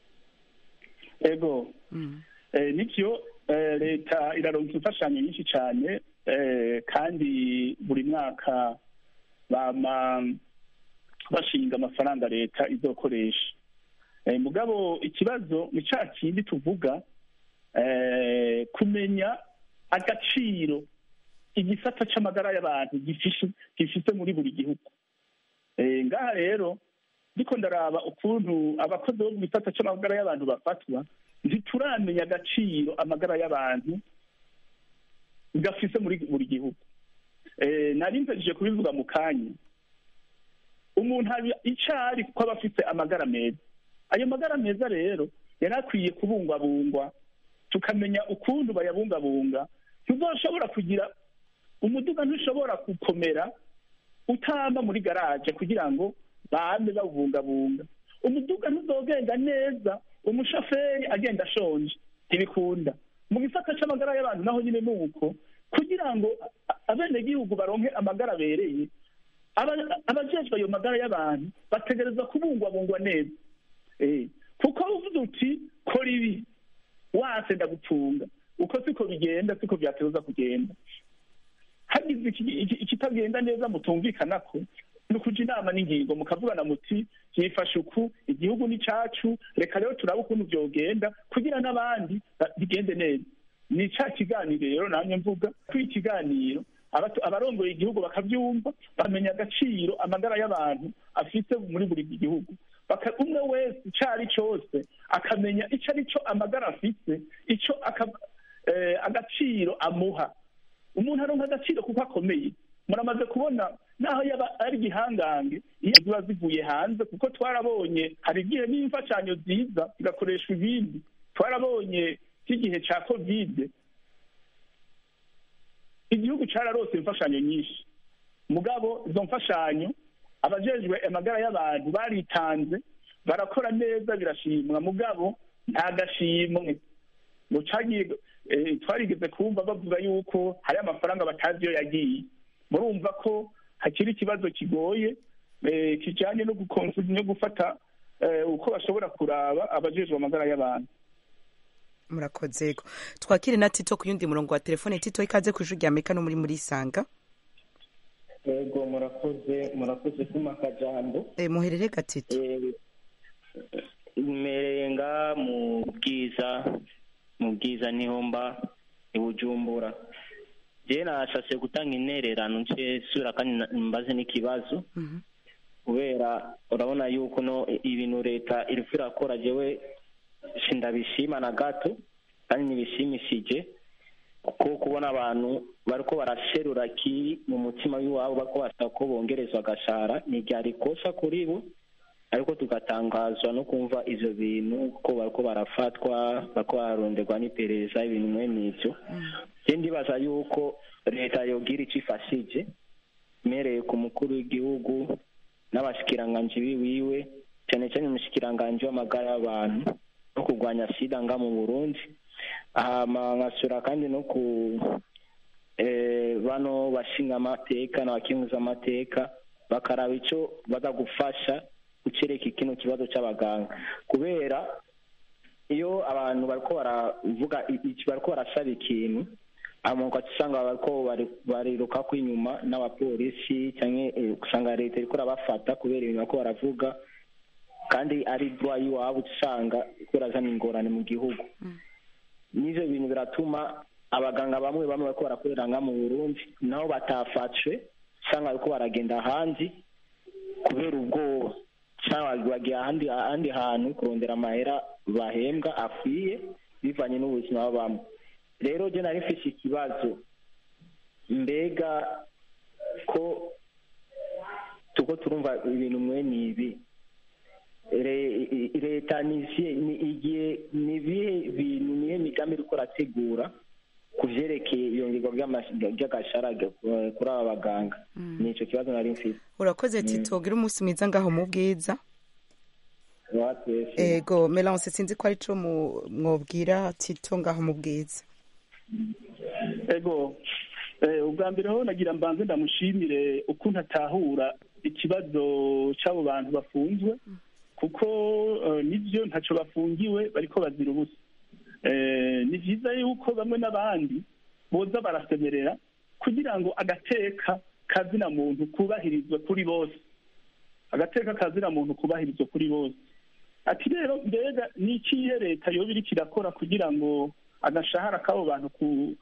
ego nibyo leta iraronka imfashanyo nyinshi cyane kandi buri mwaka bama bashinga amafaranga leta izokoresha mugabo ikibazo ni cya kindi tuvuga kumenya agaciro igisata c'amagara y'abantu gifise muri buri gihugu ngaha rero ndiko ndaraba ukuntu abakozi bo mu gisata c'amagara y'abantu bafatwa ntituramenya agaciro amagara y'abantu gafise muri buri gihugu nari mpejeje kubivuga mu kanya umuntu hari icyo ari kuko aba afite amagara meza ayo magara meza rero yari akwiye kubungwabungwa tukamenya ukuntu bayabungabunga ntuzoshobora kugira umuduga ntushobora gukomera utamba muri garaje kugira ngo bame bawubungabunga umuduga ntuzogenda neza umushoferi agenda ashonje ntibikunda mu gisata c'amagara y'abantu naho nyine ni uko kugira ngo abenegihugu baronke amagara abereye abajejwe ayo magara y'abantu bategereza kubungwabungwa neza Eh, kuko uvuze uti kora ibi wase ndagupfunga uko siko bigenda siko byateza kugenda hagize iki- iki- ikitagenda neza mutumvikana ko ni ukuja inama n'ingingo mukavugana muti byifashe uku igihugu ni cacu reka rero turabe ukuntu vyogenda kugira n'abandi ba- bigende neza ni ca kiganiro rero namye mvuga ko ikiganiro abato- abarongoye igihugu bakavyumva bamenya agaciro amagara y'abantu afite muri buri gihugu Baka- umwe wese ico ari cose akamenya ico ari co amagara afise ico aka- eh, agaciro amuha umuntu aronka agaciro kuko akomeye muramaze kubona naho yaba ari igihangange iyo ziba zivuye hanze kuko twarabonye hari igihe n'imfashanyo ziza zigakoreshwa ibindi twarabonye nk'igihe ca kovide igihugu cararose imfashanyo nyinshi mugabo izo mfashanyo abajejwe amagara y'abantu baritanze barakora neza birashimwa mugabo nta gashimwe ngo cagiye eh, twarigeze kumva bavuga yuko hari amafaranga batazi iyo yagiye murumva ko hakiri ikibazo kigoye eh, kijanye no gukonsu- no gufata eh, uko bashobora kuraba abajejwe amagara y'abantu murakoze yego twakire na tito ku yundi murongo wa telefone tito ikaze ku ijwi rya amerika no muri muri sanga yego murakoze murakoze kuma akajambo e, muherere gatito merenga mu bwiza mu bwiza niho mba i bujumbura je nashashe gutanga intererano nce sura kandi na- mbaze n'ikibazo kubera urabona yuko no ibintu leta iriko irakora jewe sindabishima na gato kandi ntibishimishije kuko kubona abantu bariko barasherura kiri mu mutima w'iwabo bariko basaba ko bongerezwa agashara ntiryari ikosa kuri bo ariko tugatangazwa no kumva ivyo bintu ko bariko barafatwa bariko bararonderwa n'iperereza ibintu mwene ivyo je ndibaza yuko leta yogira ico ifashije mereye ku mukuru w'igihugu n'abashikiranganji biwiwe cyane cyane umushikiranganji w'amagara y'abantu no kurwanya sida nga mu burundi hama nkasura kandi no ku eh, bano bashinga amateka n'abakinguza amateka bakaraba ico baza gufasha gucereka kino kibazo c'abaganga kubera iyo abantu bariko baravuga iki bariko barasaba ikintu amuka usanga bariko bari- bariruka ko inyuma n'abapolisi canke eh, usanga leta iriko irabafata kubera ibintu bariko baravuga kandi ari droit y'iwabo usanga iriko irazana ingorane mu gihugu n'ivyo bintu biratuma abaganga bamwe bamwe bariko barakorera nga mu burundi nabo batafatwe usanga bariko baragenda ahandi kubera ubwoba cyangwa bagiye ahandi ahandi hantu kurondera amahera bahembwa akwiye bivanye n'ubuzima babamo rero je nari mfise ikibazo mbega ko tuko turumva ibintu mwene ibi Re- i- leta nizihe ni igihe ni ibihe bintu nihe migambi iriko irategura ku vyerekeye iyongerwa ry'ama- ry'agashara eh, kuri aba baganga nico kibazo nari mfise urakoze tito gira umunsi mwiza ngaho mu bwiza watwese ego melance sinzi ko arico mu- mwobwira tito ngaho mu bwiza ego eh, ubwa mbere ho nagira mbanze ndamushimire ukuntu atahura ikibazo c'abo bantu bafunzwe kuko eh, nivyo ntaco bafungiwe bariko bazira ubusa Eh, ni vyiza yuko bamwe n'abandi boza barasemerera kugira ngo agateka kazina muntu kubahirizwe kuri bose agateka kazina muntu kubahirizwe kuri bose ati rero mbega ni ikihe leta yoba iriko irakora kugira ngo agashahara k'abo bantu ku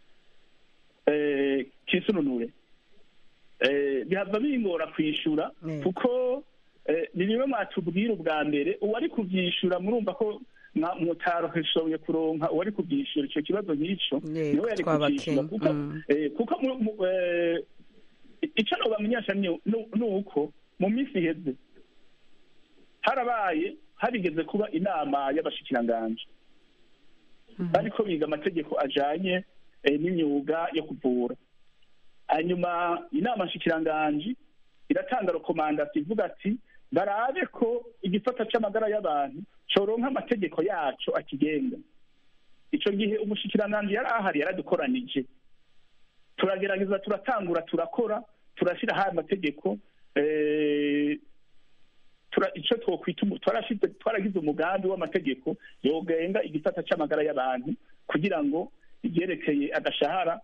eh, kisununure eh, bihava bingora kwishura Mm. kuko eh, ni bimwe mwatubwira ubwa mbere uwari kuvyishura murumva ko mwa- mutaroheshoboye kuronka uwari kuvyishura ico kibazo nk'ico Yego, niwe yari twabakenya. kuvyishura kuko Mm. eh, kuko mu- mu- eh, ico nobamenyesha ni ni- ni uko mu minsi iheze harabaye harigeze kuba inama y'abashikiranganji bariko biga amategeko ajanye eh, n'imyuga yo kuvura hanyuma inama nshikiranganji iratanga rekomandasi ivuga ati barabe ko igisata c'amagara y'abantu coronka amategeko yaco akigenga ico gihe umushikiranganji yari ahari yaradukoranije turagerageza turatangura turakora turashira hayo amategeko eh, icyo twokwita twaragize umugambi w'amategeko yogenga igisata cy'amagara y'abantu kugira ngo ibyerekeye agashahara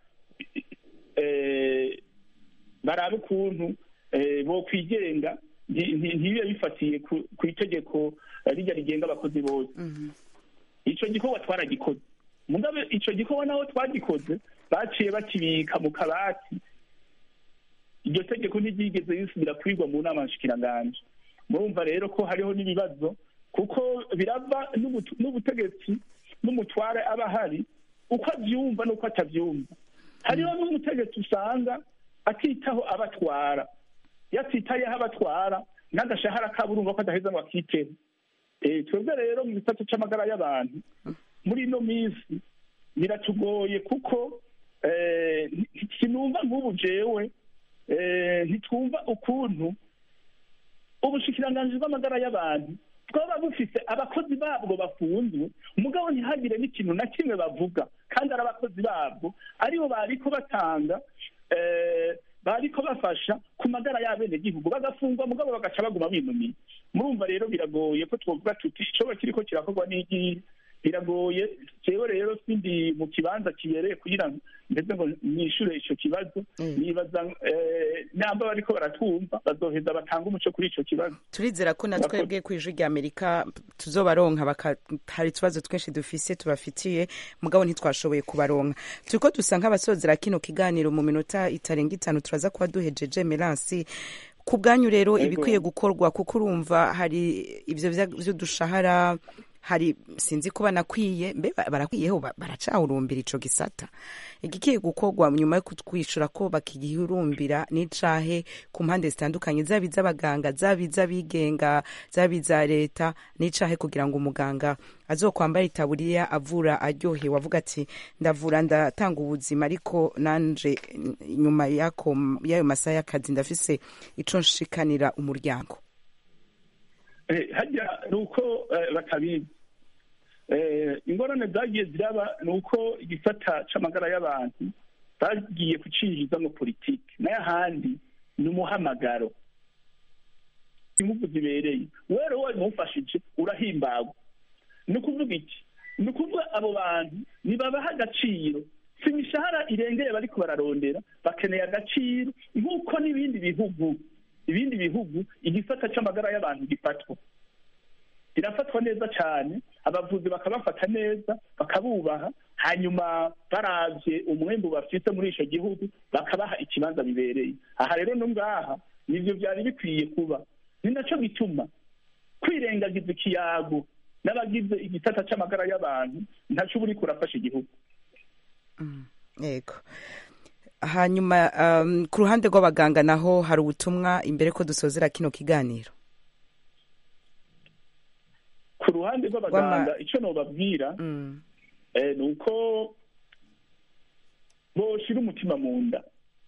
barabe ukuntu bo kwigenga ntibibe bifatiye ku itegeko rijya rigenga abakozi bose icyo gikorwa twaragikoze mugabe icyo gikorwa naho twagikoze baciye bakibika mu kabati iryo tegeko ntiryigeze risubira kwigwa mu nama nshikiranganji murumva rero ko hariho n'ibibazo kuko birava n'ubutegetsi n'umutware aba ahari uko abyumva n'uko atabyumva hariho n'umutegetsi usanga atitaho abatwara yatitayeho abatwara n'agashahara kabo urumva ko adaheza ngo akiteho twebwe rero mu gisata cy'amagara y'abantu muri ino minsi biratugoye kuko sinumva nk'ubu jewe ntitwumva ukuntu ubushikiranganji bw'amagara y'abantu twaba bufise abakozi babwo bafunzwe umugabo ntihagire n'ikintu na kimwe bavuga kandi ari abakozi babwo aribo bariko batanga bariko bafasha ku magara y'abenegihugu bagafungwa mugabo bagaca baguma binumiye murumva rero biragoye ko twovuga tuti icoba kiriko kirakorwa n'igihe biragoye jewe rero sindi mu kibanza kibereye kugira ngo ndetse ngo nishure ico kibazo nibaza namba bariko baratwumva bazoheza batanga umuco kuri ico kibazo turizera ko na twebwe ku ijwi rya amerika tuzobaronka hari utubazo twinshi dufise tubafitiye mugabo ntitwashoboye kubaronka turiko dusa nk'abasozera kino kiganiro mu minota itarenga itanu turaza kuba duhejeje meransi ku bwanyu rero ibikwiye gukorwa kuko urumva hari ivyo vy'udushahara hari sinzi ko banakwiye mbe barakwiyeho baracahurumbira ico gisata igikiye gukorwa nyuma yo kutwishura ko bakigihurumbira n'icahe ku mpande zitandukanye zaba iz'abaganga zaba iz'abigenga zaba iza leta n'icahe kugira ngo umuganga azokwambara itaburiya avura aryohewe avuga ati ndavura ndatanga ubuzima ariko nanje nyuma yako y'ayo masaha y'akazi ndafise ico nshikanira umuryango hajya ni uko batabizi ingorane zagiye ziraba ni uko igisata c'amagara y'abantu bagiye kucinjizamo politiki n'ayahandi ni umuhamagaro imvugo zibereye wera wowe mufashije urahimbagwa ni ukuvuga iki ni ukuvuga abo bantu nibabaha agaciro si imishahara irengeye bariko bararondera bakeneye agaciro nk'uko n'ibindi bihugu ibindi bihugu igisata c'amagara y'abantu gifatwa birafatwa neza cyane abavuzi bakabafata neza bakabubaha hanyuma baravye umwembu bafite muri ico gihugu bakabaha ikibanza bibereye aha rero no ngaha nivyo vyari bikwiye kuba ni naco gituma kwirengagiza ikiyago n'abagize igisata c'amagara y'abantu ntaco uba uriko urafasha igihugu yego hanyuma um, ku ruhande rw'abaganga naho hari ubutumwa imbere ko dusozera kino kiganiro ku ruhande rw'abaganga icyo nobabwira ni uko boshira umutima mu nda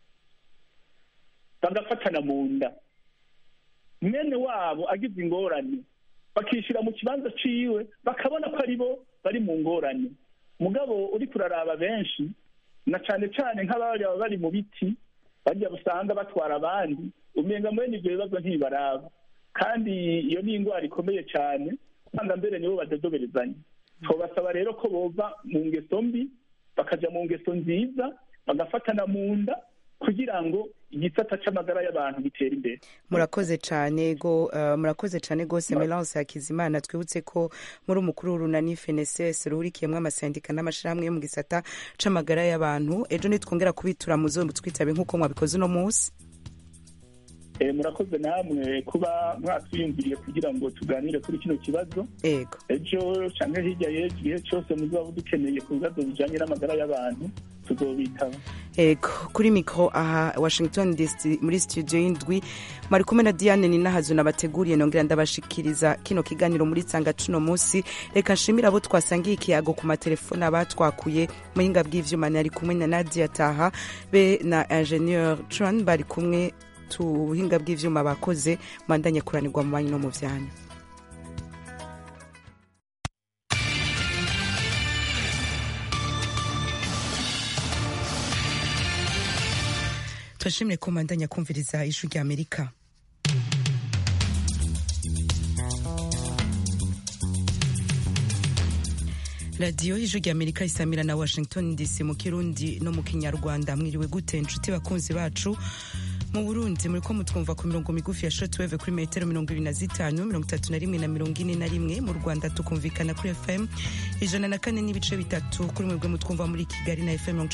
bagafatana mu nda mwene wabo agize ingorane bakishyira mu kibanza ciwe bakabona ko ari bo bari mu ngorane mugabo uri kuraraba benshi na cyane cyane nk'ababa bari mu biti bajya usanga batwara abandi umenga mwene ibyo bibazo ntibaraba kandi iyo ni indwara ikomeye cyane usanga mbere nibo badadoberezanya tubasaba rero ko bova mu ngeso mbi bakajya mu ngeso nziza bagafatana mu nda kugira ngo igisata c'amagara y'abantu gitere imbere murakoze cyane go uh, murakoze cyane gose Melance Hakizimana twibutse ko muri umukuru w'urunani FNSS ruhurikiyemwo amasendika n'amashirahamwe yo mu gisata c'amagara y'abantu ejo nitwongera kubitura muzo twitabe nk'uko mwabikoze uno munsi murakoze namwe kuba mwatwiyumviriye kugira ngo tuganire kuri kino kibazo ego ejo cyangwa hirya y'ejo igihe cyose muzaba dukeneye ku bibazo bijyanye n'amagara y'abantu tuzobitaba ego kuri mikoro aha washington dc muri studio y'indwi mwari kumwe na diane ninahazo nabateguriye nongera ndabashikiriza kino kiganiro muri tsanga cuno munsi reka nshimire abo twasangiye ikiyago ku matelefone abatwakuye muhinga bw'ivyuma nari kumwe na nadia taha be na ingenieur tran bari kumwe tubuhinga bw'ivyuma bakoze mwandanye kuranirwa mu banyu no mu vyanyu turashimire ko mwandanya kumviriza ijwi ry'amerika radiyo y'ijwi ry'amerika isamira na washington dc mu kirundi no mu kinyarwanda mwiriwe gute inshuti bakunzi bacu mu burundi muri ko mutwumva ku mirongo migufi ya shotweve kuri metero mirongo ibiri na zitanu mirongo itatu na rimwe na mirongo ine na rimwe mu rwanda tukumvikana kuri fm ijana na kane n'ibice bitatu kuri mwebwe mutwumva muri kigali na fm